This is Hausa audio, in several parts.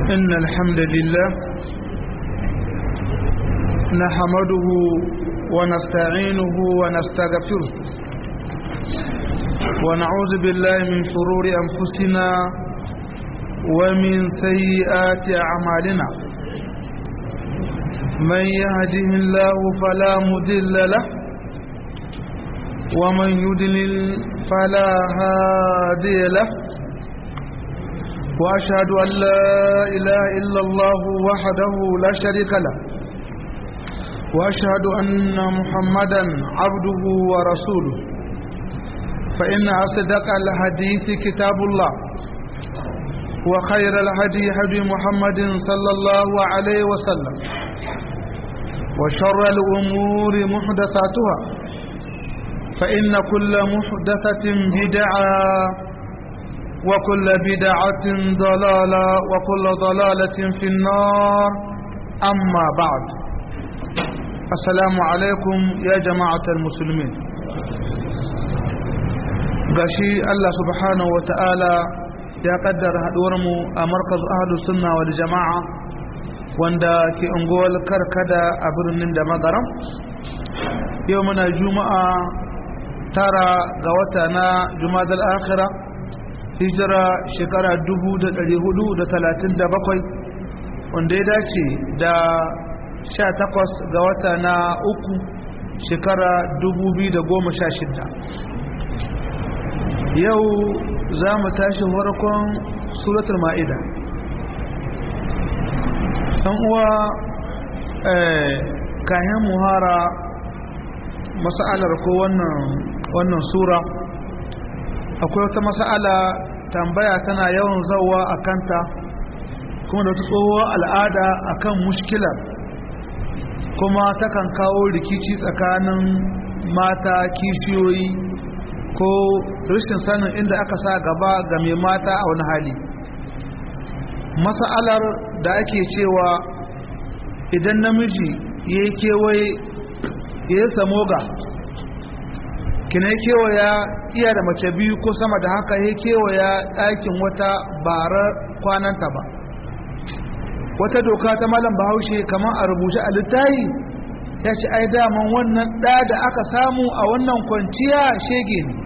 إن الحمد لله نحمده ونستعينه ونستغفره ونعوذ بالله من شرور أنفسنا ومن سيئات أعمالنا من يهده الله فلا مدل له ومن يدلل فلا هادي له وأشهد أن لا إله إلا الله وحده لا شريك له وأشهد أن محمدا عبده ورسوله فإن أصدق الحديث كتاب الله وخير الهدي هدي محمد صلى الله عليه وسلم وشر الأمور محدثاتها فإن كل محدثة بدعة وكل بدعة ضلالة وكل ضلالة في النار أما بعد السلام عليكم يا جماعة المسلمين gashi Allah subhanahu wa ta'ala ya kaddara haɗuwarmu a markaz ahlus sunna wal jama'a wanda ke unguwar karkada a birnin da magaram yau muna juma'a tara ga wata na jumadal akhira hijira shekara 437 wanda ya dace da 18 ga wata na uku shekara 2016 yau za mu tashi farkon suratul ma'ida ɗan uwa kayan muhara masa'alar ko wannan sura akwai wata masa'ala tambaya tana yawan zauwa a kanta kuma da wata tsohuwar al'ada akan mushkilar kuma takan kawo rikici tsakanin mata kishiyoyi ko rashin sanin inda aka sa gaba ga mai mata a wani hali masa'alar da ake cewa idan namiji ya yi kewaye ya yi samoga kina kewaya iya da mace biyu ko sama da haka ya kewaya ɗakin wata bara kwananta ba wata doka ta malam bahaushe kamar a rubuce a littayi ya ce ai daman wannan ɗa da aka samu a wannan kwanciya shege ne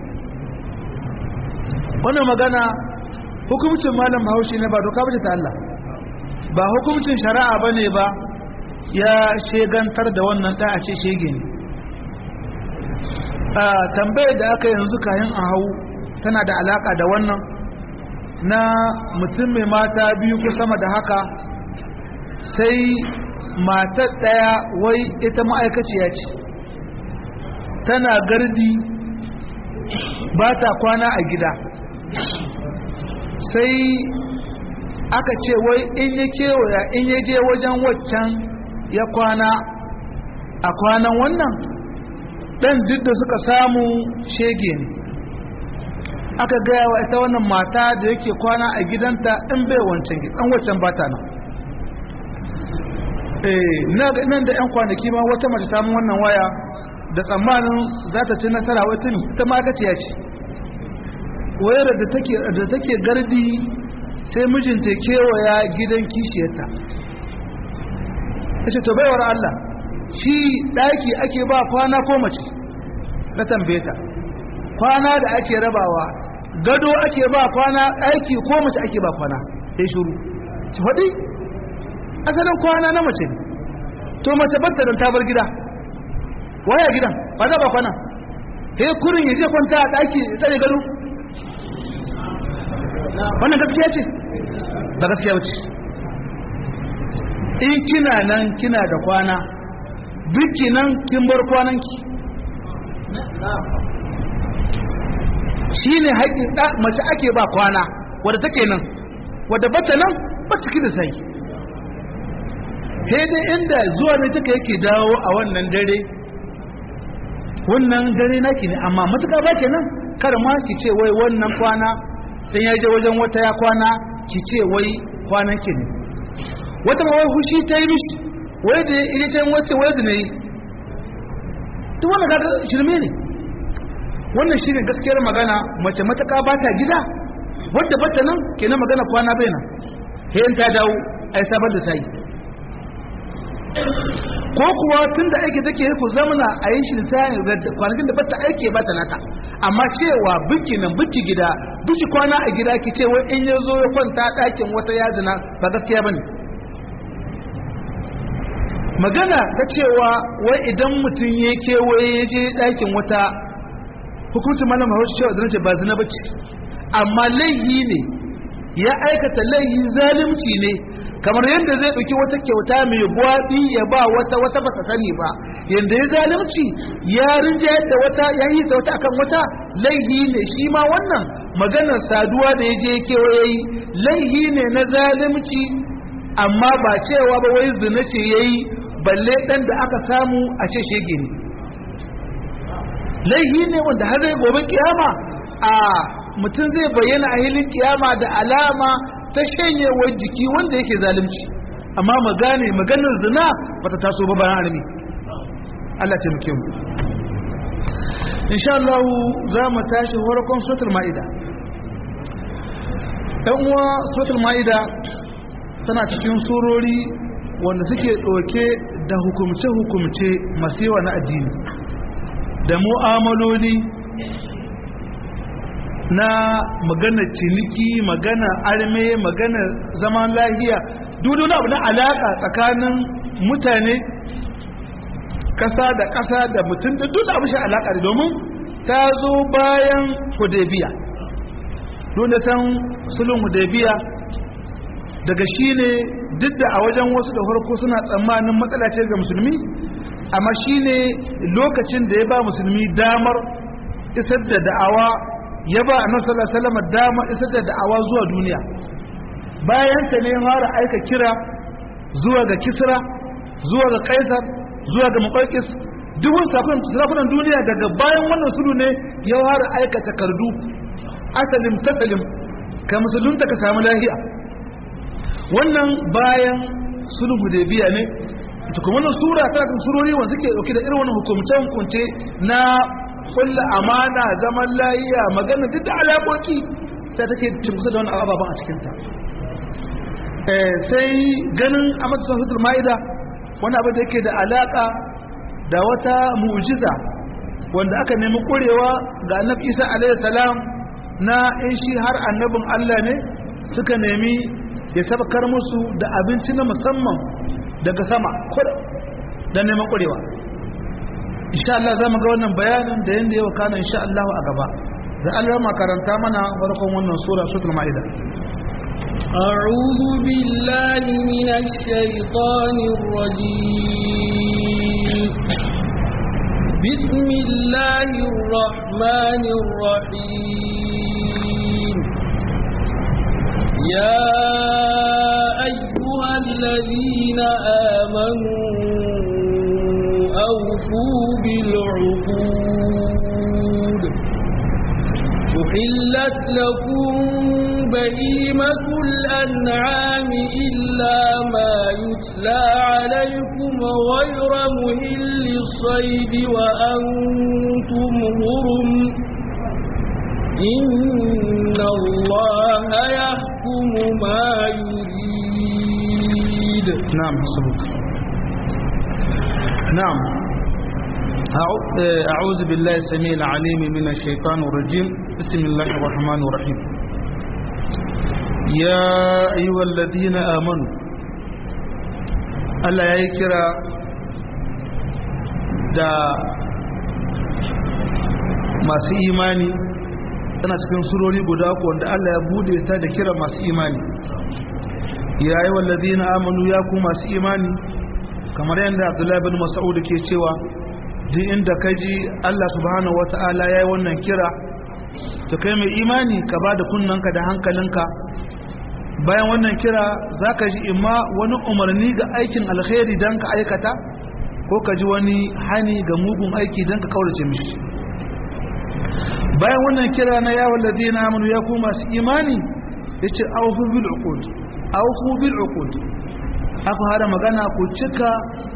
wannan magana hukumcin malam bahaushe ne ba doka bace ta Allah ba hukumcin shari'a ba ne ba ya shegantar da wannan ɗa a ce shege ne a tambayar da aka yanzu kayan a hau tana da alaka da wannan na mutum mai mata biyu ko sama da haka sai matar ɗaya wai ita ma'aikaciya ce tana gardi ba ta kwana a gida sai aka ce wai in ya kewaya in ya je wajen waccan ya kwana a kwanan wannan dan duk da suka samu shege ne aka gaya wa ita wannan mata da yake kwana a gidanta in bai wancan gidan wancan bata nan eh nan da yan kwanaki ma wata mace ta mun wannan waya da tsammanin za ta ci nasara wata ne ita ma gaci ya ce wayar da take da take gardi sai mijinta kewaya gidan kishiyarta ita to baiwar Allah shi daki ake ba kwana ko mace na tambaye ta kwana da ake rabawa gado ake ba kwana aiki ko mace ake ba kwana sai shuru ci faɗi asalin kwana na mace ne to mace batta don tabar gida waya gidan ba za ba kwana sai kurin ya je kwanta a ɗaki tsare gado wannan gaskiya ce ba gaskiya ce in kina nan kina da kwana biki nan kin bar kwananki shi ne haƙin mace ake ba kwana wadda take nan wadda bata nan ba ciki da sai sai dai inda zuwa ne take yake dawo a wannan dare wannan dare naki ne amma matuƙa ba ke nan kar ma ki ce wai wannan kwana dan ya je wajen wata ya kwana ki ce wai kwanan ki ne wata ma wai hushi ta yi mishi wai da ya can wacce wai da ne duk wannan kaga shirme ne wannan shine gaskiyar magana mace mataka ba ta gida wadda bata nan kenan magana kwana bai nan sai ta dawo ai sabar da tayi ko kuwa tun da aiki take ku zamana a yi shi da kwanakin da bata aiki ba ta naka amma cewa biki nan biki gida biki kwana a gida ki ce wai in ya zo ya kwanta ɗakin wata yazina ba gaskiya bane magana ta cewa wai idan mutum ya kewaye ya je ɗakin wata hukuncin mana mahaushi cewa zanace ba zina bace amma laihi ne ya aikata laihi zalimci ne kamar yadda zai ɗauki wata kyauta mai buwaɗi ya ba wata wata ba ta sani ba yadda ya zalimci ya rinja da wata ya yi ta wata akan wata laihi ne shi ma wannan maganar saduwa da ya je kewaye yi laihi ne na zalimci amma ba cewa ba wai zina ce ya yi balle ɗan da aka samu a ce shege ne laihi ne wanda har zai gobe kiyama a mutum zai bayyana a hilin kiyama da alama ta shanyewar jiki wanda yake zalunci amma magane maganar zina bata taso ba bayan armi Allah ce muke mu insha Allah za mu tashi farkon suratul maida dan uwa suratul maida tana cikin surori wanda suke ɗauke da hukumce-hukumce masu yawa na addini da mu'amaloli na magana ciniki magana arme magana zaman lahiya duk abu na alaka tsakanin mutane kasa da kasa da mutum da duk abu shi alaka da domin ta zo bayan hudebiya dole san sulun hudebiya daga shi ne duk da a wajen wasu da farko suna tsammanin matsala ce ga musulmi amma shi ne lokacin da ya ba musulmi damar isar da da'awa ya ba a nan salama damar isar da da'awa zuwa duniya bayan ta ne fara aika kira zuwa ga kisra zuwa ga kaisar zuwa ga maƙarƙis dubun sakunan duniya daga bayan wannan sulu ne ya fara aika takardu asalim tasalim ka musulunta ka samu lahiya wannan bayan sulhu hudaybiya ne ita kuma wannan sura ta kan surori wanda suke dauke da irin wannan hukumce hukunce na kullu amana zaman layiya magana duk da alaƙoƙi sai take cimkusa da wannan ababan a cikin ta eh sai ganin Ahmad Sahihul Maida wani abu da yake da alaka da wata mu'jiza wanda aka nemi kurewa ga Annabi Isa alaihi salam na in shi har annabin Allah ne suka nemi ya sabakar musu da abinci na musamman daga sama don neman ƙwarewa insha Allah za mu ga wannan bayanin da yadda yau kana insha Allah a gaba da Allah makaranta mana farkon wannan sura sutul ma'ida أعوذ بالله من الشيطان الرجيم بسم الله الرحمن الرحيم يا أيها الذين آمنوا أوفوا بالعقود أحلت لكم بهيمة الأنعام إلا ما يتلى عليكم غير مهل الصيد وأنتم هرم إن الله يحكم ما يريد نعم حسبك نعم أعوذ بالله السميع العليم من الشيطان الرجيم بسم الله الرحمن الرحيم يا أيها الذين آمنوا ألا يكرا da masu imani tana cikin surori guda uku wanda Allah ya bude ta da kira masu imani ya yi wallazi na amanu ya ku masu imani kamar yadda abdullahi bin mas'ud ke cewa duk inda ka ji Allah subhanahu wata'ala ya yi wannan kira to kai mai imani ka ba da kunnanka da hankalinka bayan wannan kira za ka ji imma wani umarni ga aikin alkhairi don ka aikata ko ka ji wani hani ga mugun aiki don ka kaurace mishi bayan wannan kira na yawon ladina amanu ya ku masu imani ya ce aufu bil uqud aufu bil uqud aka hada magana ku cika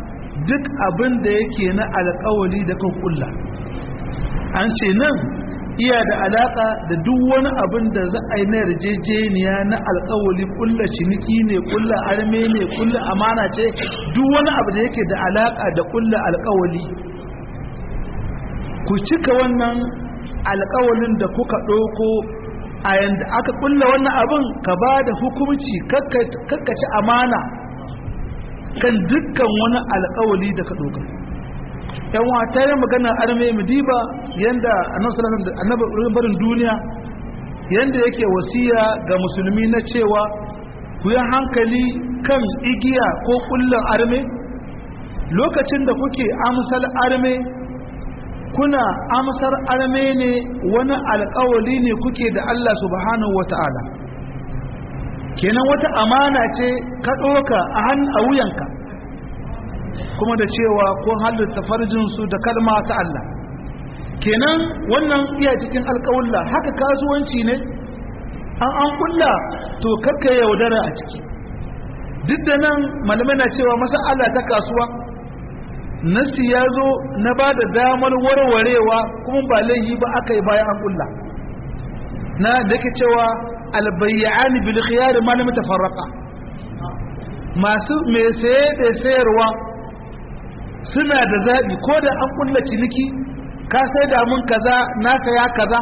duk abin da yake na alƙawali da kan kulla an ce nan iya da alaka da duk wani abin da za a yi na yarjejeniya na alkawali kulla ciniki ne kulla arme ne kulla amana ce duk wani abu da yake da alaka da kulla alkawali ku cika wannan alkawalin da kuka ɗauko a yanda aka kulla wannan abin ka ba da hukumci kakkaci amana kan dukkan wani alkawali da ka ɗauka yan wata yi magana arme mudiba yanda annabi barin duniya yanda yake wasiya ga musulmi na cewa ku yi hankali kan igiya ko kullun arme lokacin da kuke amsal arme kuna amsar arme ne wani alkawali ne kuke da Allah subhanahu wata'ala kenan wata amana ce ka ɗoka a wuyanka kuma da cewa ko halitta farjinsu da kalma ta Allah kenan wannan iya cikin alƙawulla haka kasuwanci ne an an kulla to karka yaudara a ciki duk da nan malamai na cewa masa'ala ta kasuwa nasi ya zo na ba da damar warwarewa kuma ba laihi ba aka yi bayan an kulla na da ke cewa albayyani bil khiyar malami tafarraqa masu mai saye da sayarwa suna da zaɓi ko da an kulla ciniki ka sai da mun kaza na saya kaza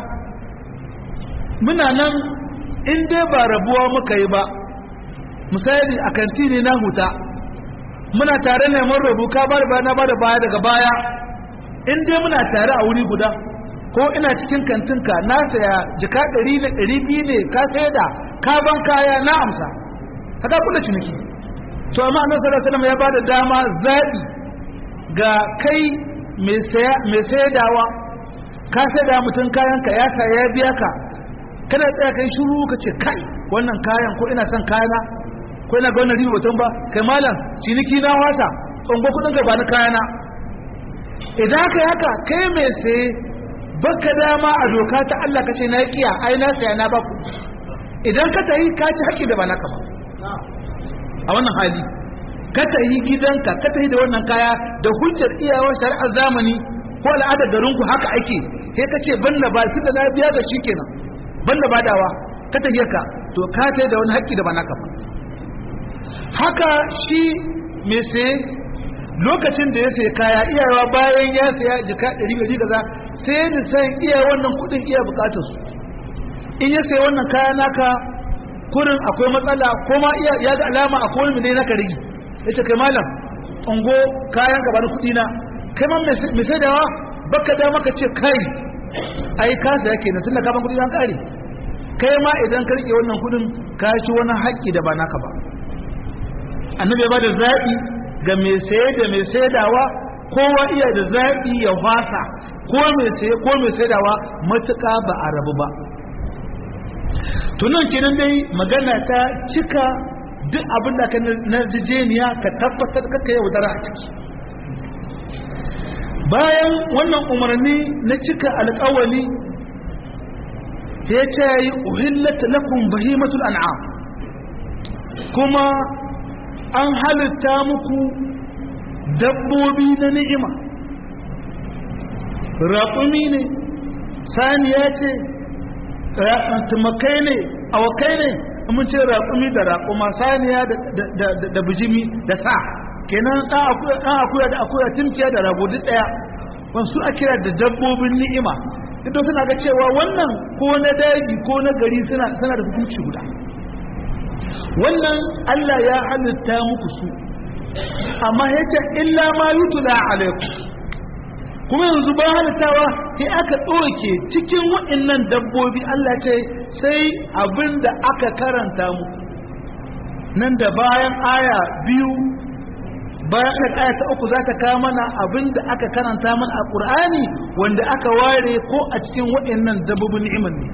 muna nan in dai ba rabuwa muka yi ba misali a kantini na huta muna tare ne mun rabu ka bar baya na bada baya daga baya in dai muna tare a wuri guda ko ina cikin kantinka na saya jika ɗari ne ɗari biyu ne ka sai da ka ban kaya na amsa haka kula ciniki to amma annabi sallallahu alaihi wasallam ya bada dama zaɓi ga kai mai saidawa ka saida mutum kayanka ya sa ya biya ka kana tsaya kai shuru ka ce kai wannan kayan ko ina son kayana ko ina ga wannan riba mutum ba kai malam ciniki na wasa ungo kudin ka ba ni kayana idan ka haka kai mai saye baka dama a doka ta Allah ka ce na kiya ai na saya na baku idan ka tayi ka ci haƙƙi da ba naka ba a wannan hali ka tayi gidanka ka tayi da wannan kaya da hujjar iyawar shari'ar zamani ko al'adar garinku haka ake sai ka ce ban da ba su da na biya ga shi kenan ban da badawa ka tayi ka to ka tayi da wani haƙƙi da ba naka ba haka shi mai saye lokacin da ya sai kaya iyawa bayan ya saya jika ɗari ɗari kaza sai ya san iya wannan kuɗin iya buƙatar su in ya sai wannan kaya naka kurin akwai matsala ko ma iya ya ga alama a kowane ne naka rigi ya ce kai malam ungo kayan gaba na kuɗi na kai ma mai sai dawa baka da maka ce kai ai ka saya kenan tunda ka ban kuɗi na kare kai ma idan ka rike wannan kuɗin ka ci wani haƙƙi da ba naka ba annabi ya bada zaɓi ga mai saye da mai saidawa kowa iya da zaɓi ya fasa ko mai saye ko mai saidawa matuƙa ba a rabu ba tunan kenan dai magana ta cika duk abin da ka narjejeniya ka tabbatar ka yaudara a ciki bayan wannan umarni na cika alƙawali ya ce yi uhillat lakum bahimatul an'am kuma an halitta muku dabbobi na ni'ima raƙumi ne saniya ce tumakai ne awakai ne mun ce raƙumi da raƙuma saniya da bijimi da sa kenan ɗan akuya da akuya timkiya da rago duk ɗaya wasu a kira da dabbobin ni'ima duk suna ga cewa wannan ko na daji ko na gari suna da hukunci guda wannan Allah ya halitta muku su amma yace illa ma yutla alaikum kuma yanzu ba halittawa sai aka ɗauke cikin waɗannan dabbobi Allah ce sai abinda aka karanta muku nan da bayan aya biyu bayan aka aya ta uku za ta kawo mana abinda aka karanta mana a ƙur'ani wanda aka ware ko a cikin waɗannan dabbobin ni'imar ne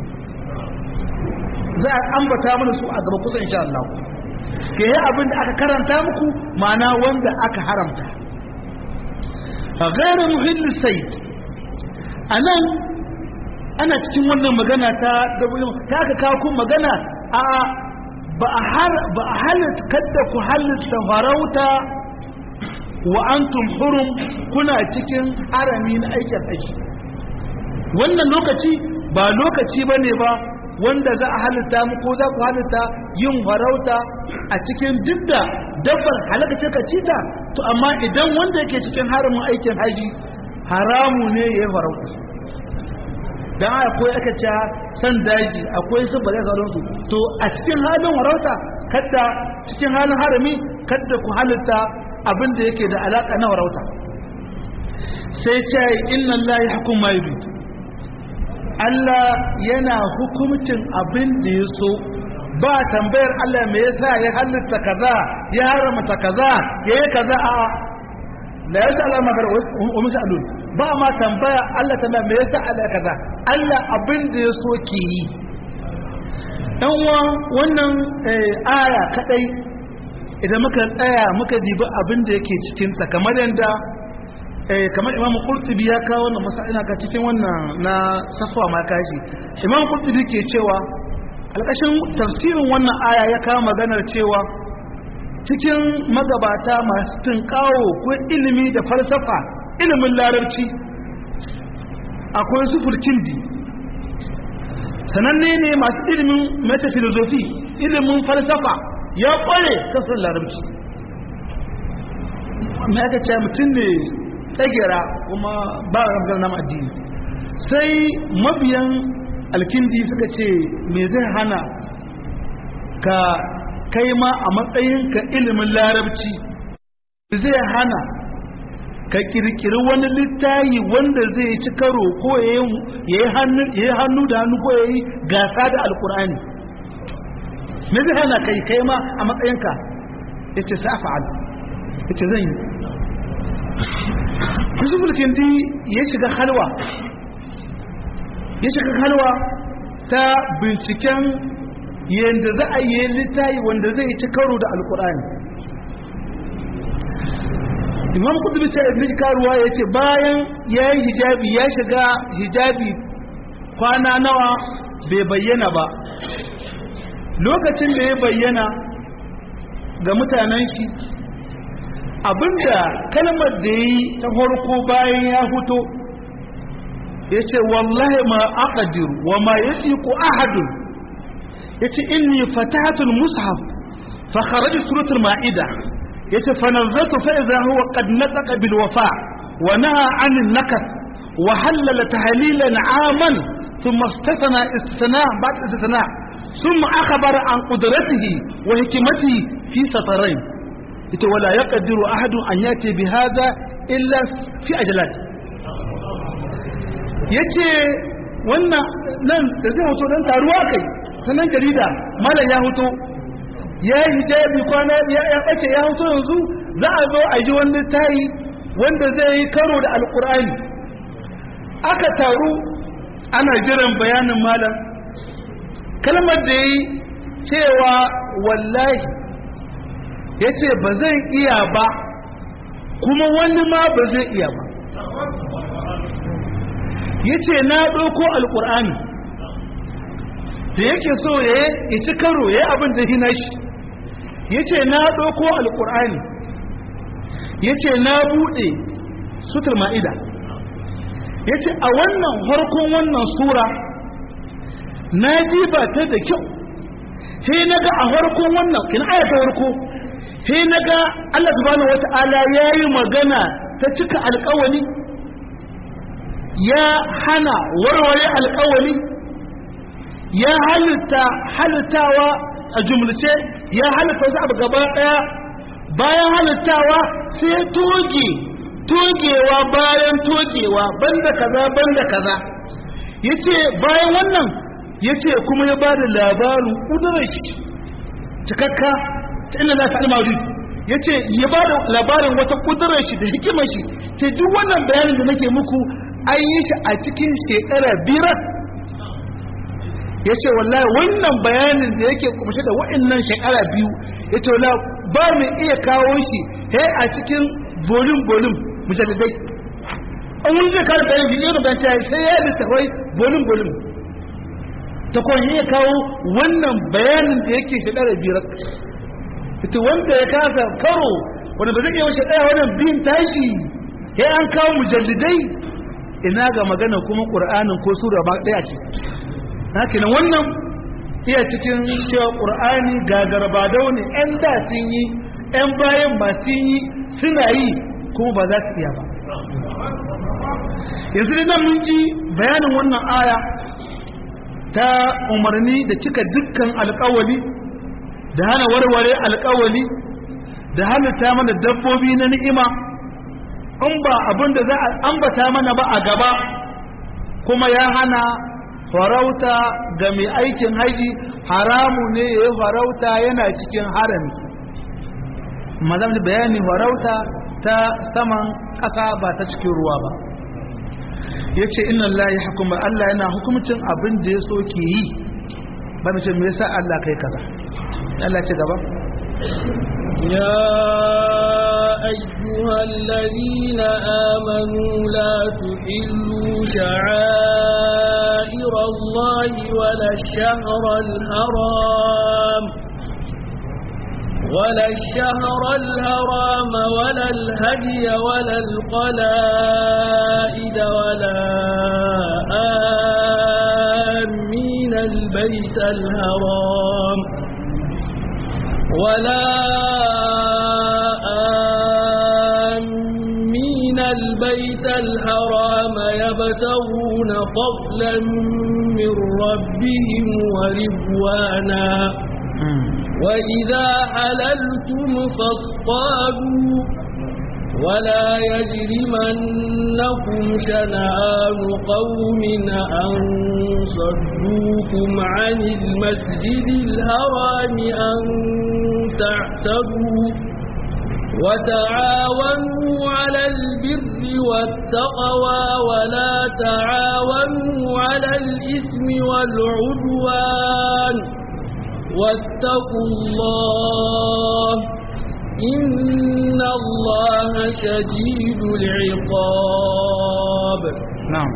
za a ambata mana su a gaba kusa insha Allah ke yi abin da aka karanta muku ma'ana wanda aka haramta a gairar muhimmin sai a nan ana cikin wannan magana ta ta aka kawo kun magana a ba a halitta kadda ku halitta farauta wa antum hurum kuna cikin harami na aikin aiki wannan lokaci ba lokaci ba ne ba wanda za a halitta mu ko za ku halitta yin farauta a cikin duk da dabbar halaka ce ka cita to amma idan wanda yake cikin haramin aikin haji haramu ne ya yi farauta dan akwai aka ce san daji akwai su bare sauransu to a cikin halin farauta kadda cikin halin harami kadda ku halitta abin da yake da alaka na farauta sai ce inna Allah hukum ma yurid Allah yana hukumcin abin da ya so ba tambayar Allah me yasa ya halitta kaza ya haramta kaza ya yi kaza a la yasa Allah magar wa misalun ba ma tambaya Allah tambaya me yasa Allah kaza Allah abin da ya so ke yi dan uwa wannan aya kadai idan muka tsaya muka dibi abin da yake cikin ta kamar yanda kamar imamu qurtubi ya kawo wannan masala ka cikin wannan na safwa ma kashi imamu qurtubi ke cewa alƙashin tafsirin wannan aya ya kawo maganar cewa cikin magabata masu tunkawo ko ilimi da falsafa ilimin larabci akwai su fulkindi sananne ne masu ilimin metafilosofi ilimin falsafa ya kware kasar larabci mai aka ce mutum ne tsagera kuma ba a ramgar nama addini sai mabiyan alkindi suka ce me zai hana ka kai ma a matsayinka ilimin larabci zai hana ka kirkiri wani littayi wanda zai ci karo ko ya yi hannu da hannu ko ya yi gasa da alkur'ani me zai hana kai kai ma a matsayinka ya ce sa'afa'al ya ce zan yi yusuf kindi ya shiga halwa ya shiga halwa ta binciken yadda za a yi littayi wanda zai ci karo da alkur'ani imam kudubi ce ibn karuwa ya ce bayan ya yi hijabi ya shiga hijabi kwana nawa bai bayyana ba lokacin da ya bayyana ga mutanen shi abinda kalmar da yi ta farko bayan ya huto ya ce wallahi ma aqadiru wa ma yasiqu ahadun ya ce inni fatahatul mushaf fa kharajat suratul ma'ida ya ce fa nazartu fa idha huwa qad nataqa bil wafa wa naha 'anil nakas wa halala tahlilan 'aman thumma istathna istithna ba'd istithna ثم أخبر عن قدرته وحكمته في سطرين ita wala ya ƙaddiru ahadun an yace bi haza illa fi ajalat ya ce wannan nan da zai hoto don taruwa kai sanan jarida malam ya hoto ya yi hijabi kwana ya ɓace ya hoto yanzu za a zo a ji wani tayi wanda zai yi karo da alkur'ani aka taru ana jiran bayanin malam kalmar da ya yi cewa wallahi ya ce ba zan iya ba kuma wani ma ba zai iya ba ya ce na ɗauko alƙur'ani da yake so ya ci karo ya abin da hina shi ya ce na ɗauko alƙur'ani ya ce na buɗe sutur ma'ida ya ce a wannan harkon wannan sura na ba ta da kyau sai na ga a harkon wannan kina ayata harko sai na ga Allah subhanahu wata'ala ya yi magana ta cika alkawali ya hana warware alkawali ya halitta halittawa a jumlace ya halitta wasu abu gaba daya bayan halittawa sai toge togewa bayan togewa banda kaza banda kaza yace bayan wannan yace kuma ya bada labarin kudurar shi cikakka inna za ta almari ya ce ya ba da labarin wata kudurar shi da hikimar shi ce duk wannan bayanin da nake muku an yi shi a cikin shekara biyar ya ce wallahi wannan bayanin da yake kumshe da wa'annan shekara biyu ya ce wallahi ba mu iya kawo shi he a cikin volume volume mujalladai an wani zai kawo bayan bidiyo da bayan sai ya littafai volume volume ta kwan iya kawo wannan bayanin da yake shekara biyar ita wanda ya kasa karo wanda ba zai iya wace ɗaya wannan bin tashi ya an kawo mujallidai ina ga magana kuma ƙur'anin ko sura ba ɗaya ce haka nan wannan iya cikin cewa ƙur'ani gagarbadau ne 'yan da sun yi 'yan bayan masu yi suna yi kuma ba za su iya ba yanzu da nan mun ji bayanin wannan aya ta umarni da cika dukkan alkawali da hana warware alkawali da halitta mana dabbobi na ni'ima in ba abin da za a ambata mana ba a gaba kuma ya hana farauta ga mai aikin haji haramu ne ya yi farauta yana cikin harami mazam da bayani farauta ta saman ƙasa ba ta cikin ruwa ba ya ce inna Allah ya hukuma Allah yana hukumcin abin da ya so ke yi ba mace me yasa Allah kai kaza Allah ce gaba يا أيها الذين آمنوا لا تحلوا شعائر الله ولا الشهر الحرام ولا الشهر الهرام ولا الهدي ولا القلائد ولا آمين البيت الهرام ولا آمين البيت الحرام يبتغون فضلا من ربهم ورضوانا وإذا حللتم فاصطادوا ولا يجرمنكم شنآن قوم أن صدوكم عن المسجد الحرام أن تعتدوا وتعاونوا على البر والتقوى ولا تعاونوا على الإثم والعدوان واتقوا الله إن الله شديد العقاب نعم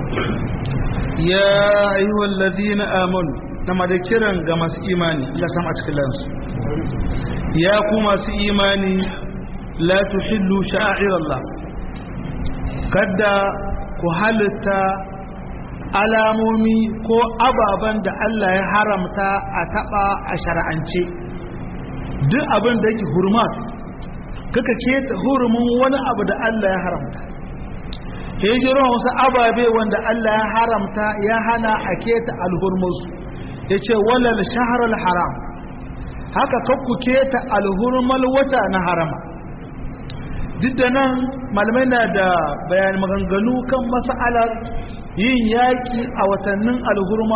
يا أيها الذين آمنوا نما ذكرا كما إيماني لا سمعت كلام يا كما إيماني لا تحلوا شعائر الله kada ku halitta alamomi ko ababen da Allah ya haramta a taba a shara'ance duk abin da yake hurmat kaka keta hurumin wani abu da Allah ya haramta hijiran wasu ababe wanda Allah ya haramta ya hana a keta alhurmusu ya ce walal shaharar haram haka kakku keta alhurmal wata na harama duk da nan malamai na da bayan maganganu kan mas'alar yin yaƙi a watannin alhurma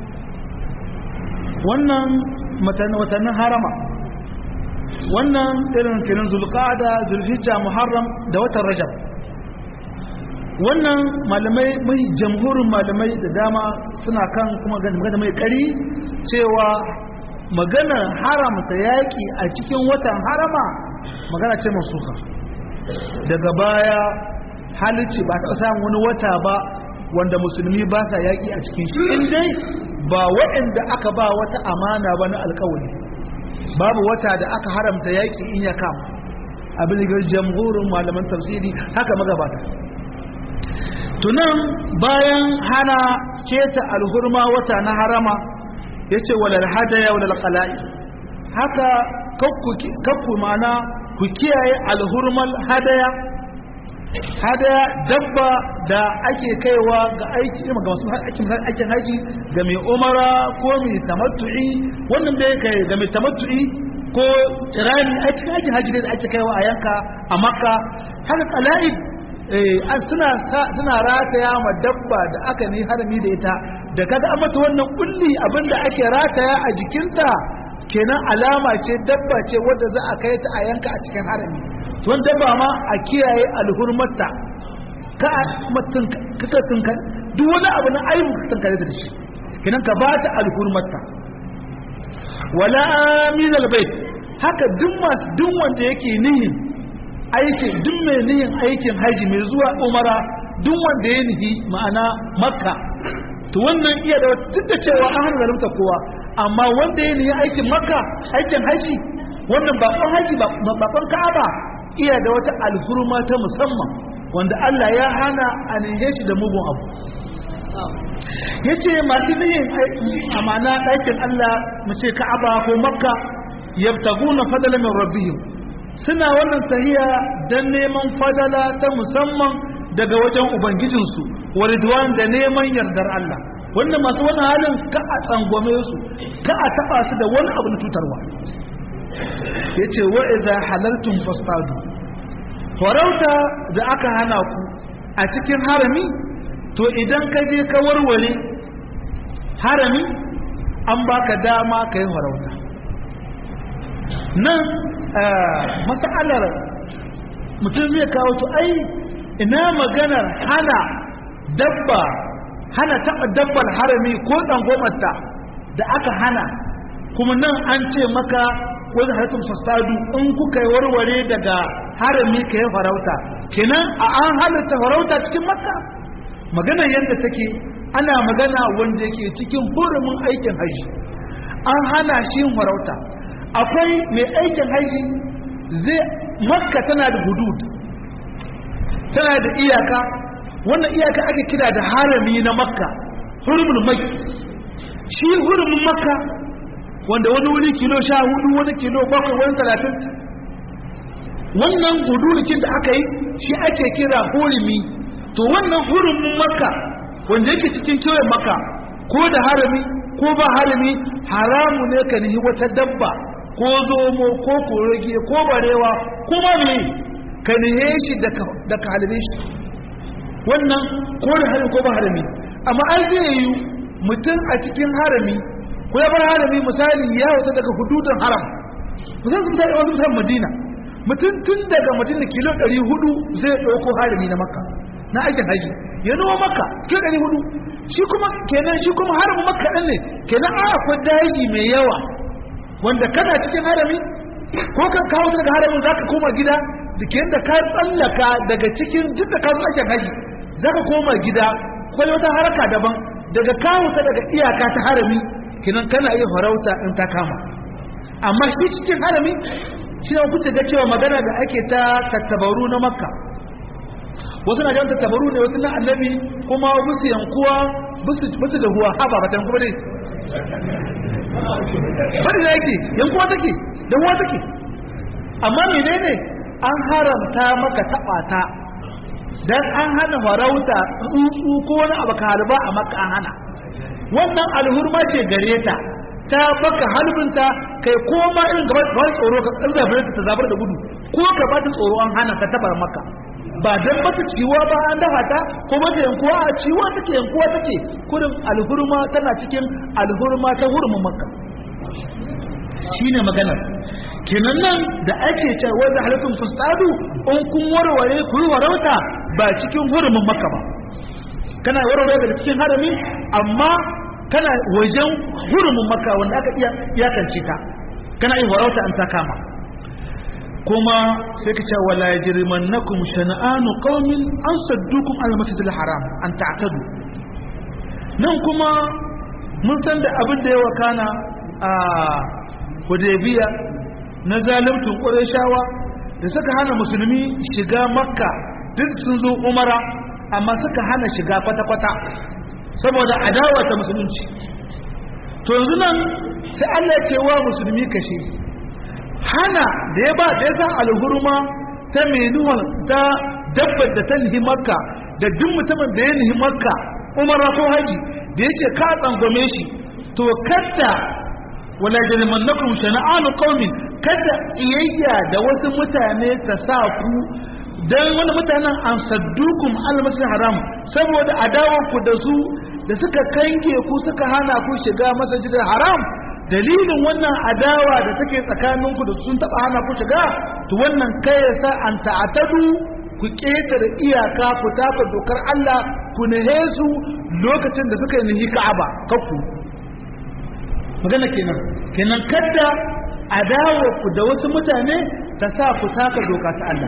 wannan watannin harama wannan irin kirin zulqa'ada zulhijja muharram da watan rajab wannan malamai mai jamhurin malamai da dama suna kan kuma magana mai kari cewa magana haramta yaƙi a cikin watan harama magana ce masuka daga baya halicci ba ta samun wani wata ba wanda musulmi ba sa yaƙi a cikin shi in dai ba waɗanda aka ba wata amana ba na alkawari babu wata da aka haramta yaƙi in ya kama abin da jamhurin malaman tafsiri haka magabata tunan bayan hana keta alhurma wata na harama ya ce walal hadaya walal qala'i haka kakku mana ku kiyaye alhurmal hadaya hadaya dabba da ake kaiwa ga aiki ga masu aikin haji ga mai umara ko mai tamattu'i wannan da kai ga mai tamattu'i ko kirani aikin aikin haji ne da ake kaiwa a yanka a makka haka qala'id an suna suna rataya ma dabba da aka ne harami da ita da kaga an mata wannan kulli abinda ake rataya a jikinta kenan alama ce dabba ce wadda za a kai ta a yanka a cikin harami tuwon dabba ma a kiyaye alhurmarta ka mutum kaka tunka duk wani abu na aibu ka tunkare da shi kenan ka ba ta alhurmarta wala amin albayt haka duk masu duk wanda yake nihin aikin duk mai nihin aikin haji mai zuwa umara duk wanda ya nihi ma'ana makka to wannan iya da duk da cewa an hana zalunta kowa amma wanda ya nihi aikin makka aikin haji wannan bakon haji bakon ka'aba iya da wata alhurma ta musamman wanda Allah ya hana a nihe shi da mugun abu yace masu nihin amana ɗakin Allah mu ce Ka'aba ko Makka yabtaguna fadlan min rabbihim suna wannan tahiya dan neman fadala ta musamman daga wajen ubangijinsu wa ridwan da neman yardar Allah wannan masu wannan halin ka a tsangwame su ka a taba su da wani abu na cutarwa yace wa idza halaltum fasadu farauta da aka hana ku a cikin harami to idan ka je ka warware harami an baka dama ka yi farauta nan masalar mutum zai kawo to ai ina maganar hana dabba hana taɓa dabbar harami ko tsangomarta da aka hana kuma nan an ce maka wani haratun fasadu in kuka yi warware daga harami ka yi farauta kenan a an halitta farauta cikin makka magana yadda take ana magana wanda yake cikin hurumin aikin haji an hana shi yin farauta akwai mai aikin haji zai makka tana da hudud tana da iyaka wannan iyaka ake kira da harami na makka hurumin makki shi hurumin makka wanda wani wuri kilo sha hudu wani kilo bakwai wani talatin wannan hududukin da aka yi shi ake kira hurumi to wannan hurumin makka wanda yake cikin kewayen makka ko da harami ko ba harami haramu ne ka nihi wata dabba ko zomo ko kurege ko barewa ko ma me ka nihe shi da ka halibe shi wannan ko da harami ko ba harami amma an zai yi mutum a cikin harami ko ya bar harami misali ya wuce daga hududun haram musamman sun tare wani musamman madina mutum tun daga madina kilo 400 zai ɗauko harami na makka na aikin haji ya noma makka kilo 400 shi kuma kenan shi kuma haramu makka ɗin ne kenan a akwai daji mai yawa wanda kana cikin harami ko ka kawo daga haramin za ka koma gida da ke da ka tsallaka daga cikin duk da ka zo aikin haji za ka koma gida kwai wata haraka daban daga kawo ta daga iyaka ta harami kinan kana iya farauta in ta kama amma shi cikin harami shi ne kuce ga cewa magana da ake ta tattabaru na makka wasu na jan tattabaru ne wasu na annabi kuma busu yankuwa busu da huwa haba ba ta yankuwa dai bari da yake yankuwa take da huwa take amma menene an haramta maka taɓa ta dan an hana farauta tsuntsu ko wani abu ka halba a maka an hana wannan alhurma ce gare ta ta baka halbinta kai ko ma irin gaba ba tsoro ka zabar ta zabar da gudu ko ka ba ta tsoro an hana ka tabar maka ba dan ba ta ciwa ba an dafa ta ko ba ta yankuwa a ciwa take yankuwa take kurin alhurma tana cikin alhurma ta hurumin makka shine maganar kenan nan da ake cewa wanda halittun fustadu in kun warware ku yi warauta ba cikin hurumin makka ba kana warware daga cikin harami amma kana wajen hurumin makka wanda aka iya iyakance ta kana yin warauta an ta kama kuma sai ka ce wala yajrimannakum shana'anu qaumin an saddukum al masjidil haram an ta'tadu nan kuma mun san da abin da ya wakana a Hudaybiya na zalimtun Qurayshawa da suka hana musulmi shiga Makka duk sun zo Umara amma suka hana shiga kwata-kwata saboda adawa ta musulunci to yanzu nan sai Allah ya ce wa musulmi kashe hana da ya ba da ya san alhurma ta menuwar ta dabbar da ta nihi makka da duk mutumin da ya nihi makka umara ko haji da ya ce ka tsangwame shi to kada wala jalmannakum shana'anu qaumin kada iyayya da wasu mutane ta sa ku dan wani mutanen an saddukum al haram saboda adawar ku da su da suka kange ku suka hana ku shiga masajidil haram dalilin wannan adawa da take tsakaninku da sun taba hana ku shiga to wannan kai ya sa an ta'atadu ku ketare iyaka ku taka dokar Allah ku nahe su lokacin da suka nihi Ka'aba kakku magana kenan kenan kadda adawa ku da wasu mutane ta sa ku taka doka ta Allah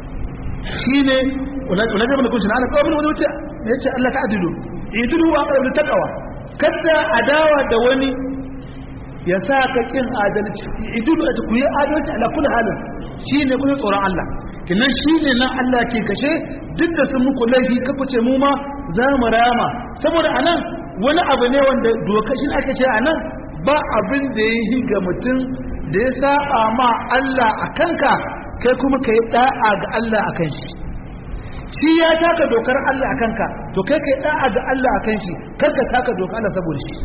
shine wala da mun kunshi ana kawai wani wuce yace Allah ta adilu idilu wa aqrabu taqwa kadda adawa da wani ya sa ka kin adalci idilu a ku yi adalci ala kulli halin shine kuma tsoron Allah kinan shine nan Allah ke kashe duk da sun muku laifi ka kuce mu ma za mu rama saboda anan wani abu ne wanda dokashin aka ce anan ba abin da ya yi ga mutum da ya saba ma Allah a kanka kai kuma ka yi da'a ga Allah a kan shi shi ya taka dokar Allah a kanka to kai ka yi da'a ga Allah a kan shi kar ka taka dokar Allah saboda shi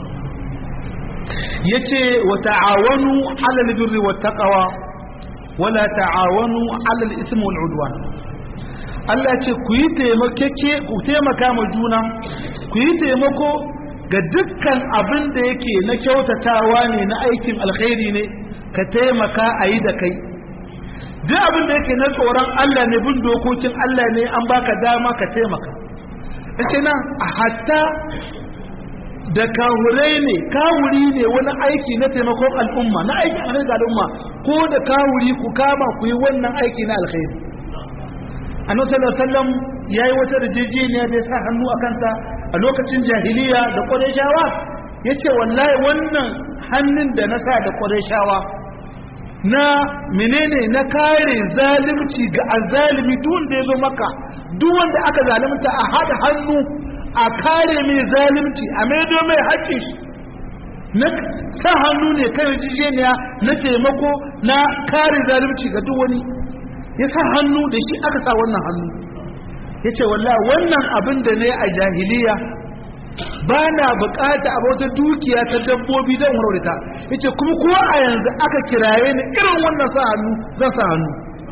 yace wa ta'awanu 'alal birri wat taqwa wala ta'awanu 'alal ismi wal 'udwan Allah ce ku yi taimakeke ku taimaka ma juna ku yi taimako ga dukkan abin da yake na kyautatawa ne na aikin alkhairi ne ka taimaka a yi da kai duk abin da yake na tsoron Allah ne bin dokokin Allah ne an baka dama ka taimaka ita nan a hatta da kawurai ne kawuri ne wani aiki na taimakon al'umma na aikin alkhairi ga al'umma ko da kawuri ku kama ku yi wannan aiki na alkhairi annabi sallallahu alaihi wasallam yayi wata rijijiniya da ya sa hannu a kanta a lokacin jahiliya da qurayshawa yace wallahi wannan hannun da na sa da qurayshawa na menene na kare zalunci ga azalimi duk wanda yazo maka duk wanda aka zalunta a hada hannu a kare mai zalunci a maido mai haƙƙin shi na sa hannu ne kan rijijiniya na taimako na kare zalunci ga duk wani ya sa hannu da shi aka sa wannan hannu ya ce wallah wannan abin da ne a jahiliya ba na bukata a wata dukiya ta dabbobi don warwarta ya ce kuma kuwa a yanzu aka kiraye ni irin wannan sa hannu zan sa hannu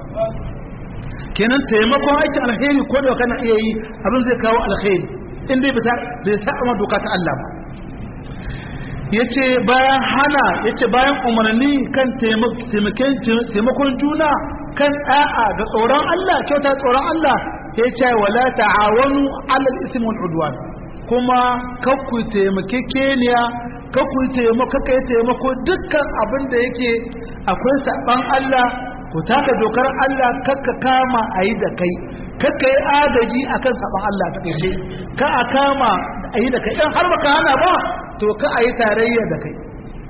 kenan taimakon aikin alheri ko da kana iya yi abin zai kawo alheri in dai bai sa amma doka ta Allah ba yace bayan hana yace bayan umarni kan taimakon juna kan da'a da tsoron Allah kyauta tsoron Allah ya ce wala ta'awanu alal ismi wal udwan kuma kakku taimakekeniya kakku taimako kai taimako dukkan abin da yake akwai saban Allah ku taka dokar Allah kakka kama ayi da kai kakka yi agaji akan saban Allah ta kai ka a kama ayi da kai in har baka hana ba to ka ayi tarayya da kai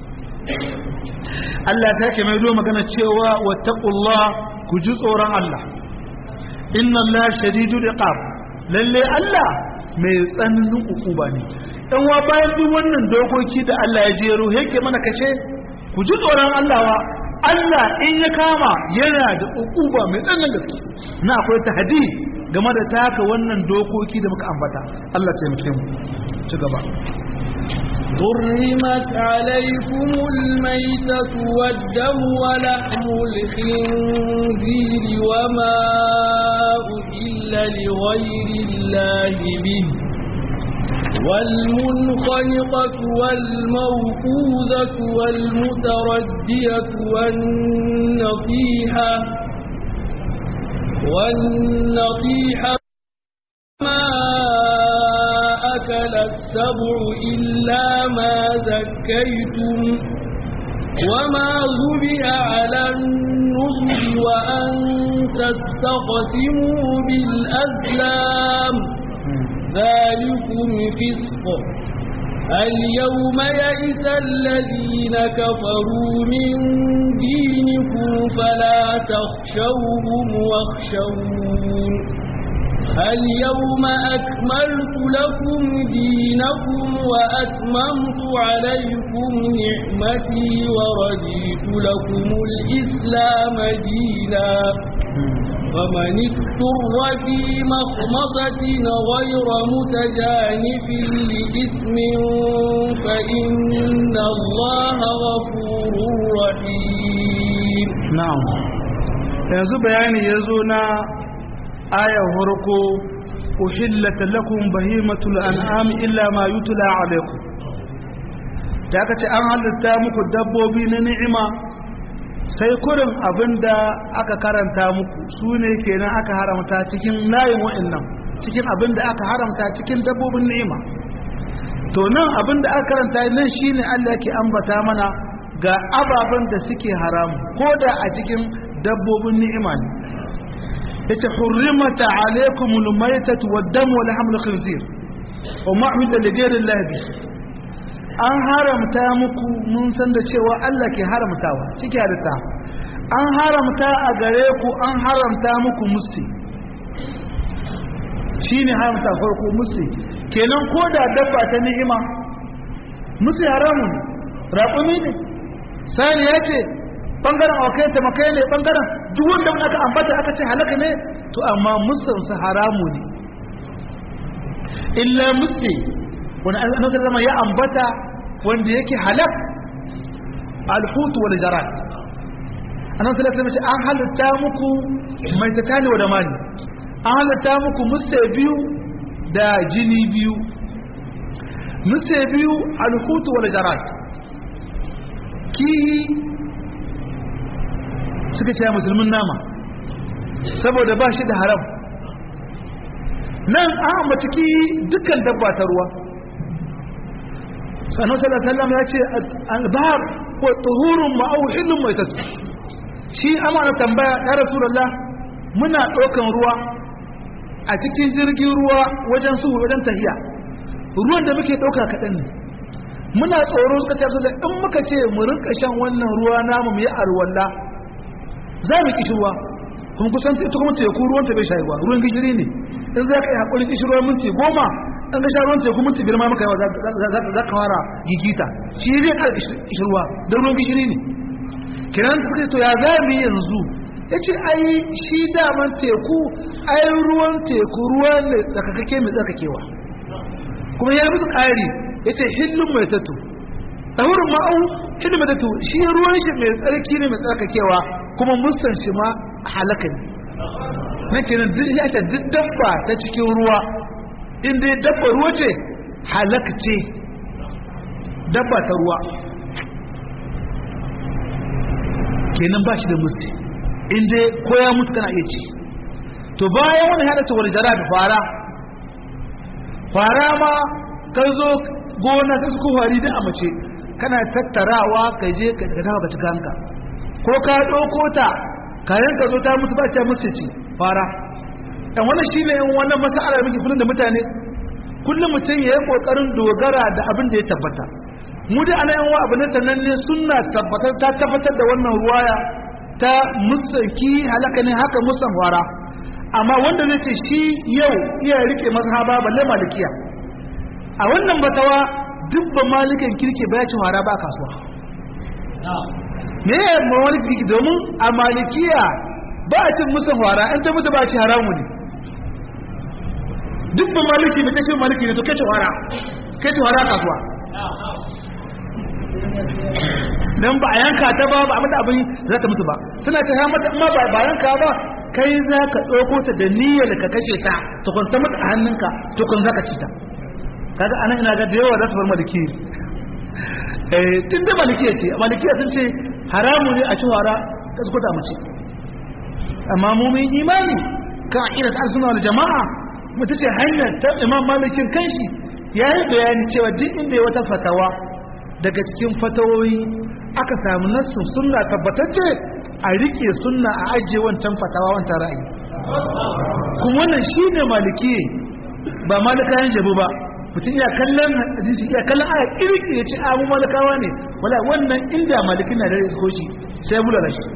Allah ta ke mai zo magana cewa wattaqullah ku ji tsoron Allah inna Allah shadidul iqab lalle Allah mai tsananin ukuba ne dan wa bayan duk wannan dokoki da Allah ya jero yake mana kace ku ji tsoron Allah wa Allah in ya kama yana da ukuba mai tsananin gaske na akwai tahdi game da taka wannan dokoki da muka ambata Allah taimake mu ci gaba حرمت عليكم الميتة والدم ولحم الخنزير وما أهل لغير الله به والمنخنقة والموقوذة والمتردية والنطيحة والنطيحة ما أكل السبع إلا ما زكيتم وما ذبح على النصر وأن تستقسموا بالأزلام ذلكم فسق اليوم يئس الذين كفروا من دينكم فلا تخشوهم واخشون اليوم أكملت لكم دينكم وأتممت عليكم نعمتي ورضيت لكم الإسلام دينا فمن اضطر في مخمصة غير متجانف لإثم فإن الله غفور رحيم نعم yanzu bayani ya zo na ayar farko uhillata lakum bahimatul an'am illa ma yutla alaikum da aka ce an halitta muku dabbobi na ni'ima sai kurin abinda aka karanta muku su ne kenan aka haramta cikin layin wa'annan cikin abinda aka haramta cikin dabbobin ni'ima to nan abinda aka karanta nan shine Allah ke ambata mana ga ababen da suke haramu ko da a cikin dabbobin ni'ima ne yace hurrimata alaykumul maytatu wad-dam wa lahmul khinzir wa ma uhilla li ghayri Allah bi an haramta muku mun san da cewa Allah ke haramtawa ciki halitta an haramta a gare ku an haramta muku musti shine haramta farko musu kenan ko da dabba ta ni'ima musu haramun raƙumi ne sani ya ce bangaren awakai ta makai ne bangaren duk wanda aka ambata aka ce halaka ne to amma musulunsa haramu ne illa musu wani annabi zama ya ambata wanda yake halak alhutu wal jarat annabi sallallahu alaihi wasallam an halitta muku mai takani wa da mani an halitta muku musu biyu da jini biyu musu biyu alhutu wal jarat kihi suka ce musulmin nama saboda ba shi da haram nan an ambaci kihi dukkan dabba ta ruwa sannan sallallahu ya ce albahar ko tuhurun ma'auhilun mai tattu shi amana tambaya ya rasulullah muna ɗaukan ruwa a cikin jirgin ruwa wajen su wajen tahiya ruwan da muke ɗauka kaɗan ne muna tsoro suka ce da in muka ce mu rinka shan wannan ruwa namu mu yi alwala za mu kishi ruwa kuma kusan ita kuma teku ruwan ta bai sha ruwa ruwan gishiri ne in za ka yi haƙurin kishi ruwa minti goma an ga sha ruwan teku minti biyar ma maka yawa za ka fara gigita shi zai ƙara kishi ruwa don ruwan gishiri ne kiran ta suka ce to ya za mu yi yanzu ya ce ai shi daman teku ai ruwan teku ruwa ne tsakakake mai tsakakewa kuma ya musu ƙari ya ce hillun mai tattu ɗaurin ma'au hillun mai tattu shi ruwan shi mai tsarki ne mai tsarkakewa kuma musan shi ma halaka ne na kenan duk ya ce duk dabba ta cikin ruwa inda ya dabba ruwa ce halaka ce dabba ta ruwa kenan ba shi da musti inda ko ya mutu kana iya ci to bayan wani halatta wani jara da fara fara ma ka zo gona ta suku fari da a mace kana tattarawa ka je ka dafa ka cika hanka ko ka ɗauko ta kayan ka zo ta mutu ba ta musu ci fara ɗan wannan shi ne wannan masa'ala muke kullum da mutane kullum mutum ya yi ƙoƙarin dogara da abin da ya tabbata mu da ana yanwa abu na sananne suna tabbatar ta tabbatar da wannan ruwaya ta musaki halaka ne haka musan fara amma wanda zai ce shi yau iya rike mazhaba balle malikiya a wannan batawa duk ba malikin kirki ba ya ci hara ba kasuwa me ya yi malikin kirki domin a malikiya ba a cin musan hara in ta mutu ba ci haramu ne duk ba maliki mai tashi maliki ne to kai ci hara kai ci hara kasuwa dan ba a yanka ta ba ba mata abin za ta mutu ba suna ta mata amma ba ba yanka ba kai za ka ɗauko ta da niyyar ka kashe ta tukun ta mata a hannunka tukun za ka ci ta kaga anan ina ga da yawa za su bar maliki eh tun da malikiya ce malikiya sun ce haramu ne a ci wara ka su mace amma mu mun imani kan aqidar al-sunna wal jama'a mutu ce hanyar ta imam malikin kanshi ya yi bayani cewa duk inda ya wata fatawa daga cikin fatawoyi aka samu nassun sunna tabbatacce a rike sunna a ajiye wancan fatawa wancan ra'ayi kuma wannan shine maliki ba malikayen jabu ba mutum iya kallon hadisi iya kallon aya kirki ya ce a mu malikawa ne wala wannan inda malikin na da isko shi sai ya bulala shi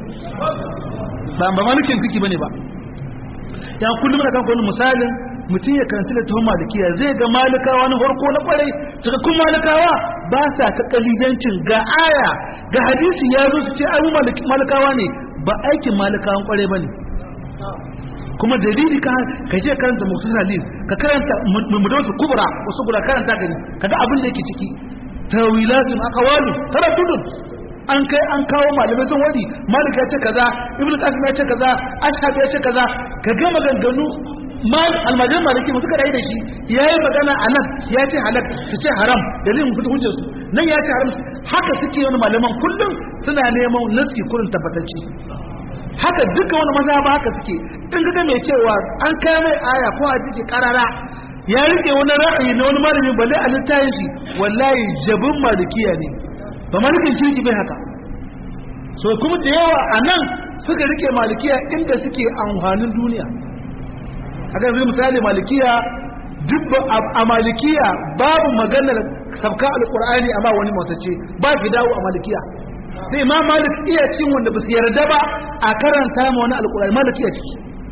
ba ba malikin kiki bane ba ya kullum na kan wani misalin mutum ya karanta da tuhon malikiya zai ga malikawa na farko na kwarai cikakkun malikawa ba sa ta kalidancin ga aya ga hadisi ya zo su ce ai malikawa ne ba aikin malikawan kwarai ba ne kuma dalili ka ka je karanta muktasar hadis ka karanta mudawatu kubra wasu guda karanta gani kaga abin da yake ciki tawilatun aqwalu taraddudun an kai an kawo malamai sun wadi malika ya ce kaza ibnu qasim ya ce kaza ashhab ya ce kaza ka ga maganganu mal almajirin maliki mu suka da shi ya yi magana a nan ya ce halak su ce haram dalilin fita hujjar su nan ya ce haram haka suke wani malaman kullum suna neman nasi kurin tabbatacci haka duka wani maza ba haka suke in ga mai cewa an kai mai aya ko a jiki karara ya rike wani ra'ayi na wani malami balle a littafin shi wallahi jabin malikiya ne ba malikin shirki bai haka so kuma da yawa a nan suka rike malikiya inda suke amfanin duniya haka yanzu misali malikiya duk a malikiya babu maganar sabka alkur'ani amma wani matace ba fi dawo a malikiya sai ma malik iya cin wanda ba su yarda ba a karanta ma wani alkur'ani malik iya ciki